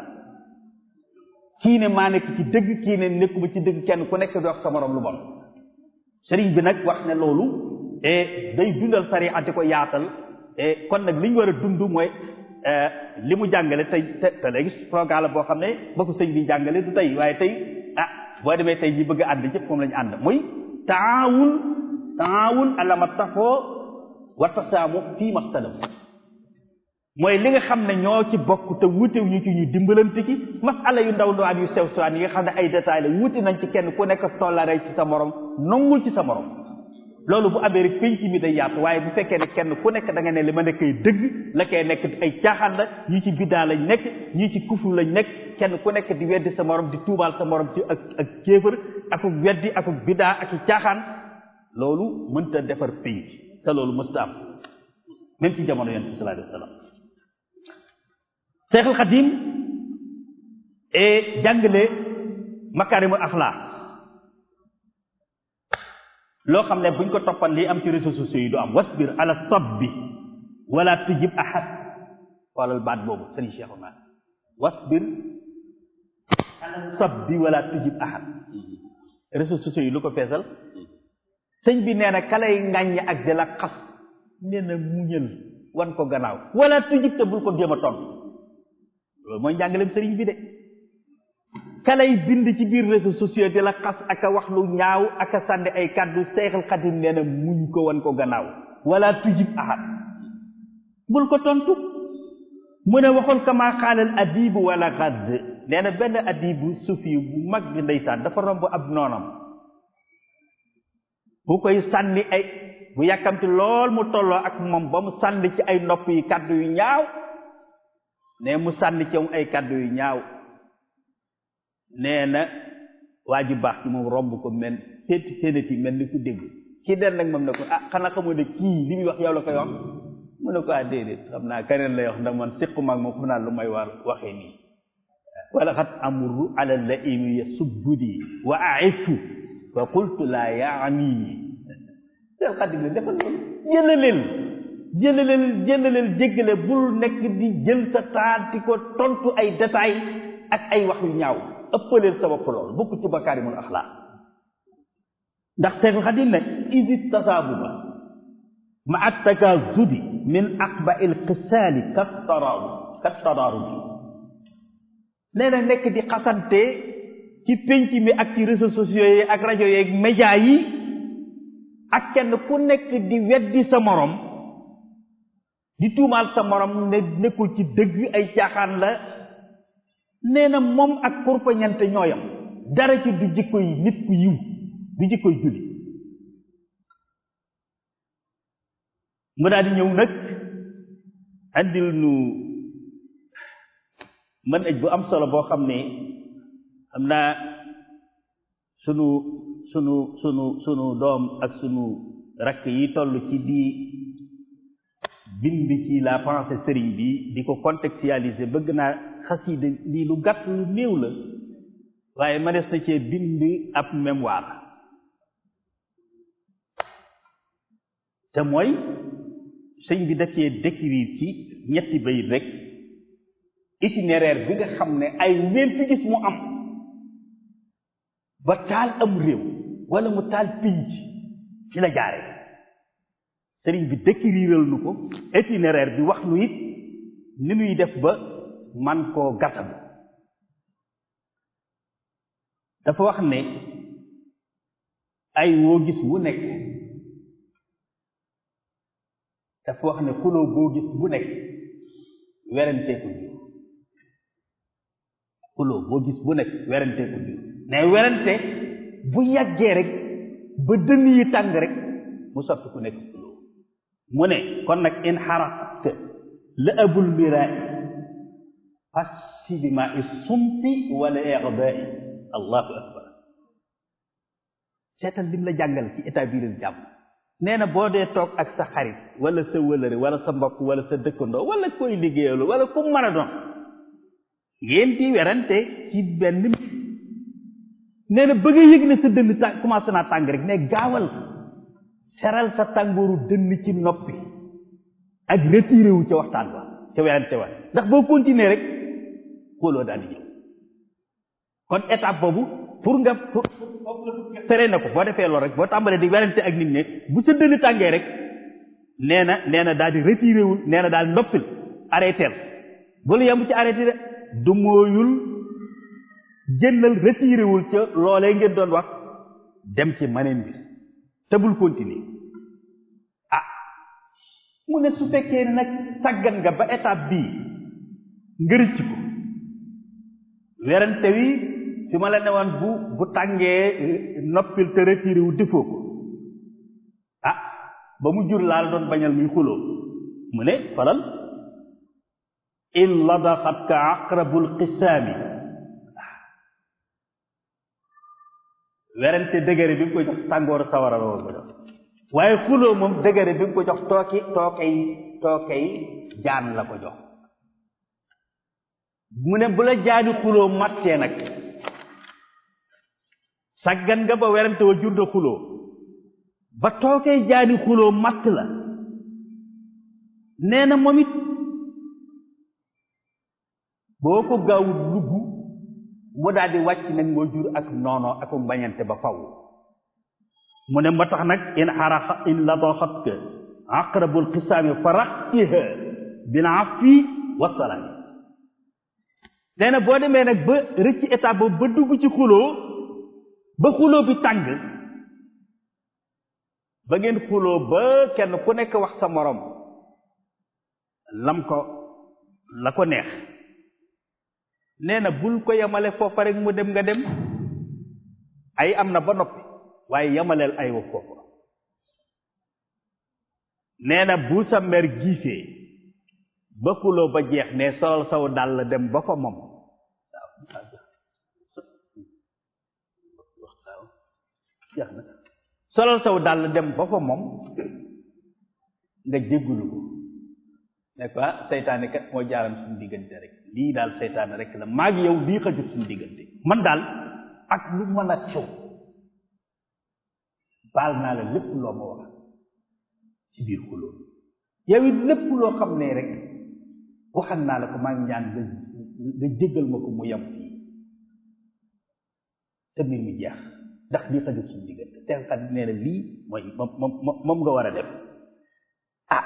Speaker 1: kii ne maa nekk ci dëgg kii ne nekkuma ci dëgg kenn ku nekk di wax sa morom lu bon sëriñ bi nag wax ne loolu et day dundal sariya di ko yaatal et kon nag li ñu war a dund mooy li mu jàngale tey te te léegi programme la boo xam ne ba ko sëñ bi jàngale du tey waaye tey ah boo demee tey ñi bëgg a ànd ñëpp moom la ñu ànd muy taawun taawun alama tafoo wa tasaamu fii maxtalaf mooy li nga xam ne ñoo ci bokk te wuute ñu ci ñu dimbalante ci masala yu ndaw ndawaan yu sew sewaan yi nga xam ne ay détails la wuute nañ ci kenn ku nekk tollare ci sa morom nongul ci sa morom loolu bu amee rek penc mi day yaatu waaye bu fekkee ne kenn ku nekk da nga ne li ma nekkay dëgg la koy nekk ay caaxaan la ñii ci biddaa lañ nekk ñii ci kufur lañ nekk kenn ku nekk di weddi sa morom di tuubaal sa morom ci ak ak kéefër akuk weddi akuk biddaa ak i caaxaan loolu mënta defar penc te loolu mësta am même ci jamono yonent bi sallallahu alayhi wa sallam Seexul Xadim et jàngale makaarimul axlaaq loo xam ne buñ ko toppan lii am ci réseaux sociaux yi du am wasbir ala sabbi wala tujib ahad xoolal baat boobu sëriñ Cheikhouna wasbir ala sabbi wala tujib ahad réseaux sociaux yi lu ko feesal sëñ bi nee na kalay ngàññ ak di la xas nee na muñal wan ko gannaaw wala tujib te bul ko jéem a tontu loolu mooy njàngaleem sëriñ bi de kalay bind ci biir réseaux sociaux di la xas ak a wax lu ñaaw ak a sànni ay kàddu seexal xadim nee na muñ ko wan ko gannaaw wala tujib ahad bul ko tontu mu ne waxoon kama xaalal adibu wala xadd nee na benn adibu sufi bu mag bi ndeysaan dafa romb ab noonam bu koy sànni ay bu yàkkamti lool mu tolloo ak moom ba mu sànni ci ay nopp yi kàddu yu ñaaw ne mu sànni ci ay kàddu yu ñaaw nee na waa ji baax ci moom romb ko mel téeti téenati mel ni ku dégg kii den nag moom ne ko ah xanaa xamoo ne kii li muy wax yow la koy wax mu ne ko ah déedéet xam naa keneen lay wax ndax man séqu maag moom xam naa lu may war waxee nii wala xat amuru ala la imi yasubbudi wa aifu fa qultu laa yaani seen xadim ne defal loolu jëlaleel jëlaleel jëlaleel jéggale bul nekk di jël sa taal di ko tontu ay détails ak ay wax yu ñaaw ëppaleel sa bopp lool bokk ci bakaarimul axlaaq ndax Seexul Xadim ne isit tasaabuba ma at takaazudi min aqba il xisaali kat taraaru kat taraaru bi nee na nekk di xasante ci pénc mi ak ci réseaux sociaux yi ak rajo yeeg média yi ak kenn ku nekk di weddi sa morom di tuumaal sa morom ne nekkul ci dëgg ay caaxaan la nee na moom ak kurpañante ñooyam dara ci du jikko yi nit ku yiw du jikko yi julli mu daal di ñëw nag andil nu mën aj bu am solo boo xam ne xam naa sunu sunu sunu sunu doom ak sunu rakk yi toll ci di bind ci la pensée sëriñ bi di ko contextualiser bëgg naa xasida lii lu gàtt lu néew la waaye ma des na cee bind ab mémoire te mooy sëñ bi da cee décrire ci ñetti bayit rek itinéraire bi nga xam ne ay ñeenti gis mu am ba taal am réew wala mu taal pinc ci la jaare sëriñ bi décriral nu ko itinéraire bi wax nu it ni nuy def ba man koo gasam dafa wax ne ay woo gis wu nekk dafa wax ne xuloo boo gis bu nekk werantee ko jur xuloo boo gis bu nekk werantee ko jur ne werante bu yàggee rek ba dënn yi tàng rek mu soppi ku nekk xuloo mu ne kon nag in xaraqt la abul miraay fassi bi ma i sumti wala ixdaai allahu akbar seetal lim la jàngal ci établir jàmm nee na boo dee toog ak sa xarit wala sa wëlëre wala sa mbokk wala sa dëkkandoo wala koy liggéeyalu wala ku mën a doon ngeen di werante ci benn nee na ba nga yëg ne sa dënn tàng commencé naa tàng rek ne gaawal seral sa tàngooru dënn ci noppi ak retiré wu ca waxtaan wa ca werante wa ndax boo continuer rek xooloo daal di ñëw kon étape boobu pour nga pour tere na ko boo defee loolu rek boo tàmbalee di werante ak nit ñi bu sa dënn tàngee rek nee na nee na daal di retiré wul nee na daal noppil arrêté bul yem ci arrêté de du mooyul génnal retiré wul ca loolee ngeen doon wax dem ci maneen bi te bul continuer ah mu ne su fekkee ne nag sàggan nga ba étape bii nga rëcc ko werante wi fi ma la ne woon bu bu tàngee noppil te retiré wu defoo ko ah ba mu jur laal doon bañal muy xuloo mu ne falal in ladaxat ka aqrabul qisaami werante dëgëre bi nga ko jox tàngooru sawara la ko jox waaye xuloo moom dëgëre bi nga ko jox tooki tookay tookay jaan la ko jox mu ne bu la jaani xuloo mattee nag saggan nga ba werante wa jur na xuloo ba tookay jaani xuloo matt la nee na moom it boo ko gaawul lugg mu daal di wàcc nag moo jur ak noono ak mbañante ba faw mu ne ma tax nag in xaraxa in ladaxat ka aqrabul xisaami faraqtiha bil afi wasalaami nee na boo demee nag ba rëcc étape boobu ba dugg ci xuloo ba xuloo bi tàng ba ngeen xuloo ba kenn ku nekk wax sa morom lam ko la ko neex nee na bul ko yemale foofa rek mu dem nga dem ay am na ba noppi waaye yemaleel ay wa foofa nee na bu sa mer giifee ba xuloo ba jeex ne solal saw dàll dem ba fa moom jeex na solal saw dàll dem ba fa moom nga jéggulu ko ne ko ah seytaane kat moo jaaram suñu diggante rek lii daal seytaane rek la maa ngi yow lii xajut suñu diggante man daal ak lu mën a xew baal naa la lépp loo ma wax ci biir xuloo yow it lépp loo xam ne rek waxal naa la ko maa ngi ñaan nga nga jéggal ma ko mu yem fii te mbir mi jeex ndax lii xajut suñu diggante te kat nee na lii mooy moom moom moom nga war a def ah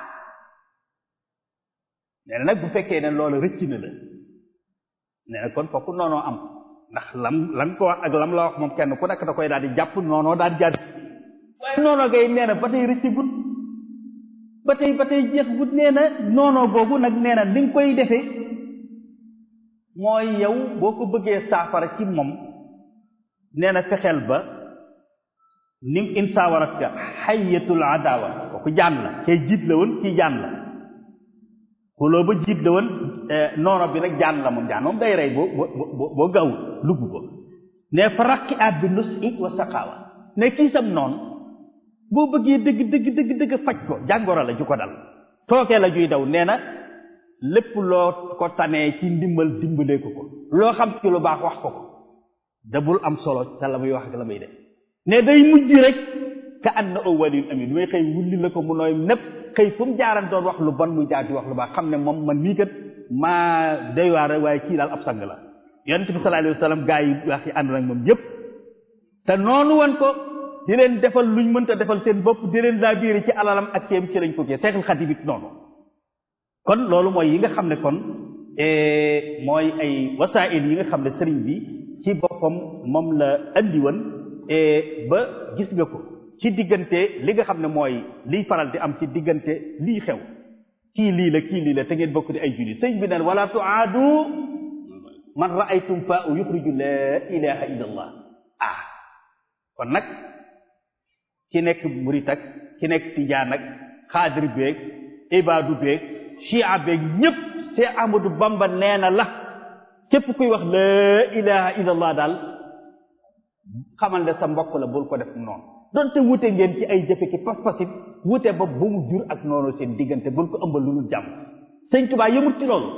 Speaker 1: nee na nag bu fekkee ne loolu rëcc na la nee na kon fokk noonoo am ndax lam lam ko wax ak lam la wax moom kenn ku nekk da koy daal di jàpp noonoo daal di jaar waaye noonoo gay nee na ba tey rëcc gut ba tey ba tey jeex gut nee na noonoo googu nag nee na li nga koy defee mooy yow boo ko bëggee saafara ci moom nee na fexeel ba nim insaawarat ka xayatul adawa kooku jaan la kay jiit la woon kii jaan la xuloo ba jiit la woon noono bi nag jaan la moom jaan moom day rey boo boo boo gawul lugg ko ne fa rakki aat bi nus i wa saqaawa ne kii sam noonu boo bëggee dëgg dëgg dëgg dëgg faj ko jàngoro la ju ko dal tookee la juy daw nee na lépp loo ko tanee ci ndimbal dimbalee ko ko loo xam ci lu baax wax ko ko dabul am solo ca la muy wax ak la muy def ne day mujj rek ka ànd na aw waliyun amin du may xëy wulli la ko mu nooy népp xëy fu mu jaaran doon wax lu bon muy jaar di wax lu baax xam ne moom man nii kat maa doy waar waaye kii daal ab sang la yonent bi sallallahu alayhi wa sallam gaa yi wax yi ànd nag moom yépp te noonu woon ko di leen defal luñ mënta defal seen bopp di leen laa biiri ci alalam ak ceeb ci lañ ko kii Seexul Xadiim it noonu kon loolu mooy yi nga xam ne kon mooy ay wasaa'il yi nga xam ne sëriñ bi ci boppam moom la andi woon ba gis nga ko ci diggante li nga xam ne mooy liy faral di am ci diggante lii xew kii lii la kii lii la te ngeen bokk di ay julli sëñ bi naan wala tuaadu man raaytum fa u yuxriju la ilaha illa allah ah kon nag ki nekk murit ak ki nekk tijaan ak xaadir beeg ibaadu beeg chia beeg ñëpp see Ahmadu Bamba nee na la képp kuy wax la ilaha illa allah daal xamal ne sa mbokk la bul ko def noonu donte wute ngeen ci ay jëfe ki pas-pasit wute ba bu mu jur ak noonu seen diggante bul ko ëmbal lu dul jàmm sëñ Tuubaa yëmut ci loolu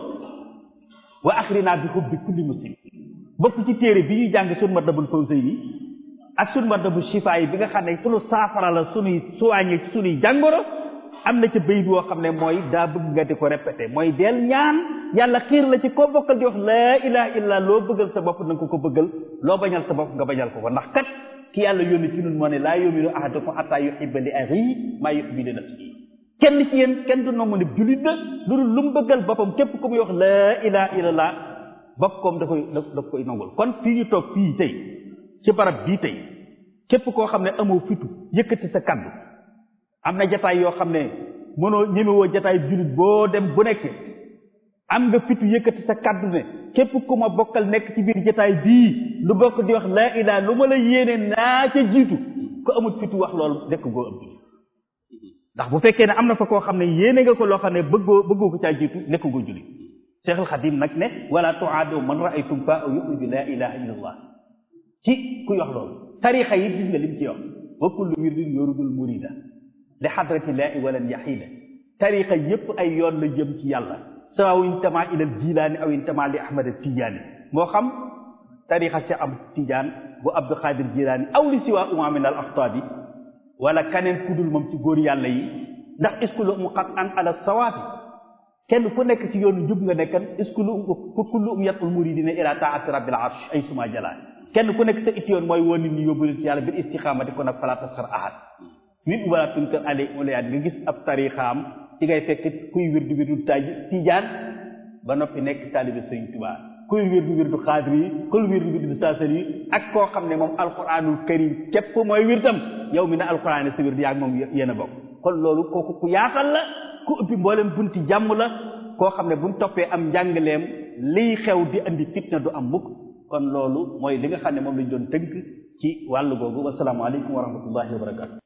Speaker 1: wa axrina bi hubbi kulli muslim bokk ci téere bi ñuy jàng sun Matlabul Fawzayni ak sun Matlabu Shifaa yi bi nga xam ne sunu saafara la sunuy soigné ci sunuy jàngoro am na ca bayit woo xam ne mooy daa bëgg nga di ko répété mooy del ñaan yàlla xiir la ci koo bokkal di wax laa ilaha illa loo bëggal sa bopp na nga ko ko bëggal loo bañal sa bopp nga bañal ko ko ndax kat ki yàlla yónni ci nun moo ne laa yuminu ahadukum hatta yuhibba li axiihi maa yuhibbu li nafsihi kenn ci yéen kenn du nangu ne jullit la lu dul lu mu bëggal boppam képp ku muy wax laa ilaha illallah boppam da koy da koy nangul kon fii ñu toog fii tey ci barab bii tey képp koo xam ne amoo fitu yëkkati sa kaddu am na jataay yoo xam ne mënoo ñemewoo jataay jullit boo dem bu nekk am nga fitu yëkkati sa kaddu ne képp ku ma bokkal nekk ci biir jataay bii lu bokk di wax laa ilaa lu ma la yéene naa ca jiitu ko amul fitu wax loolu nekk goo am jullit ndax bu fekkee ne am na fa koo xam ne yéene nga ko loo xam ne bëggoo bëggoo ko caa jiitu nekk goo jullit Cheikhul Xadim nag ne wala tuaadu man raaytum fa yuxriju laa ilaha illa allah ci kuy wax loolu tarixa yi gis nga lim ci wax wa kullu wirdin yuridul murida li xadratillaahi walan yaxida tarixa yépp ay yoon la jëm ci yàlla sawaw intama ilal jilaani aw intama li ahmad tijaani moo xam tarixa si am tijaan bu abdul xaadir jilaani aw li siwa uma min al axtaabi wala kaneen kudul moom ci góor yàlla yi ndax iskulu um xat an ala sawaabi kenn ku nekk ci yoonu jub nga nekkan iskulu um kullu um yatul muridina ila taati rabbil arsh ay suma jalaal kenn ku nekk sa it yoon mooy woon nit ñi yóbbu leen ci yàlla bil istixaamati kon nag fala tasxar ahad nit wala tunkar ale olayaat nga gis ab tarixaam ci ngay fekk kuy wirdu wirdu taj tijaan ba noppi nekk taalibe sëriñ Tuubaa kuy wirdu wirdu xaadir yi kuy wirdu wirdu saasar yi ak koo xam ne moom alquranul karim képp mooy wirdam yow mi ne alquran sa wirdu yaag moom yéen a bokk kon loolu kooku ku yaatal la ku ubbi mboolem bunti jàmm la koo xam ne buñ toppee am njàngaleem liy xew di andi fitna du am mukk kon loolu mooy li nga xam ne moom lañ doon tënk ci wàllu googu wasalaamaaleykum wa rahmatullahi wa barakatu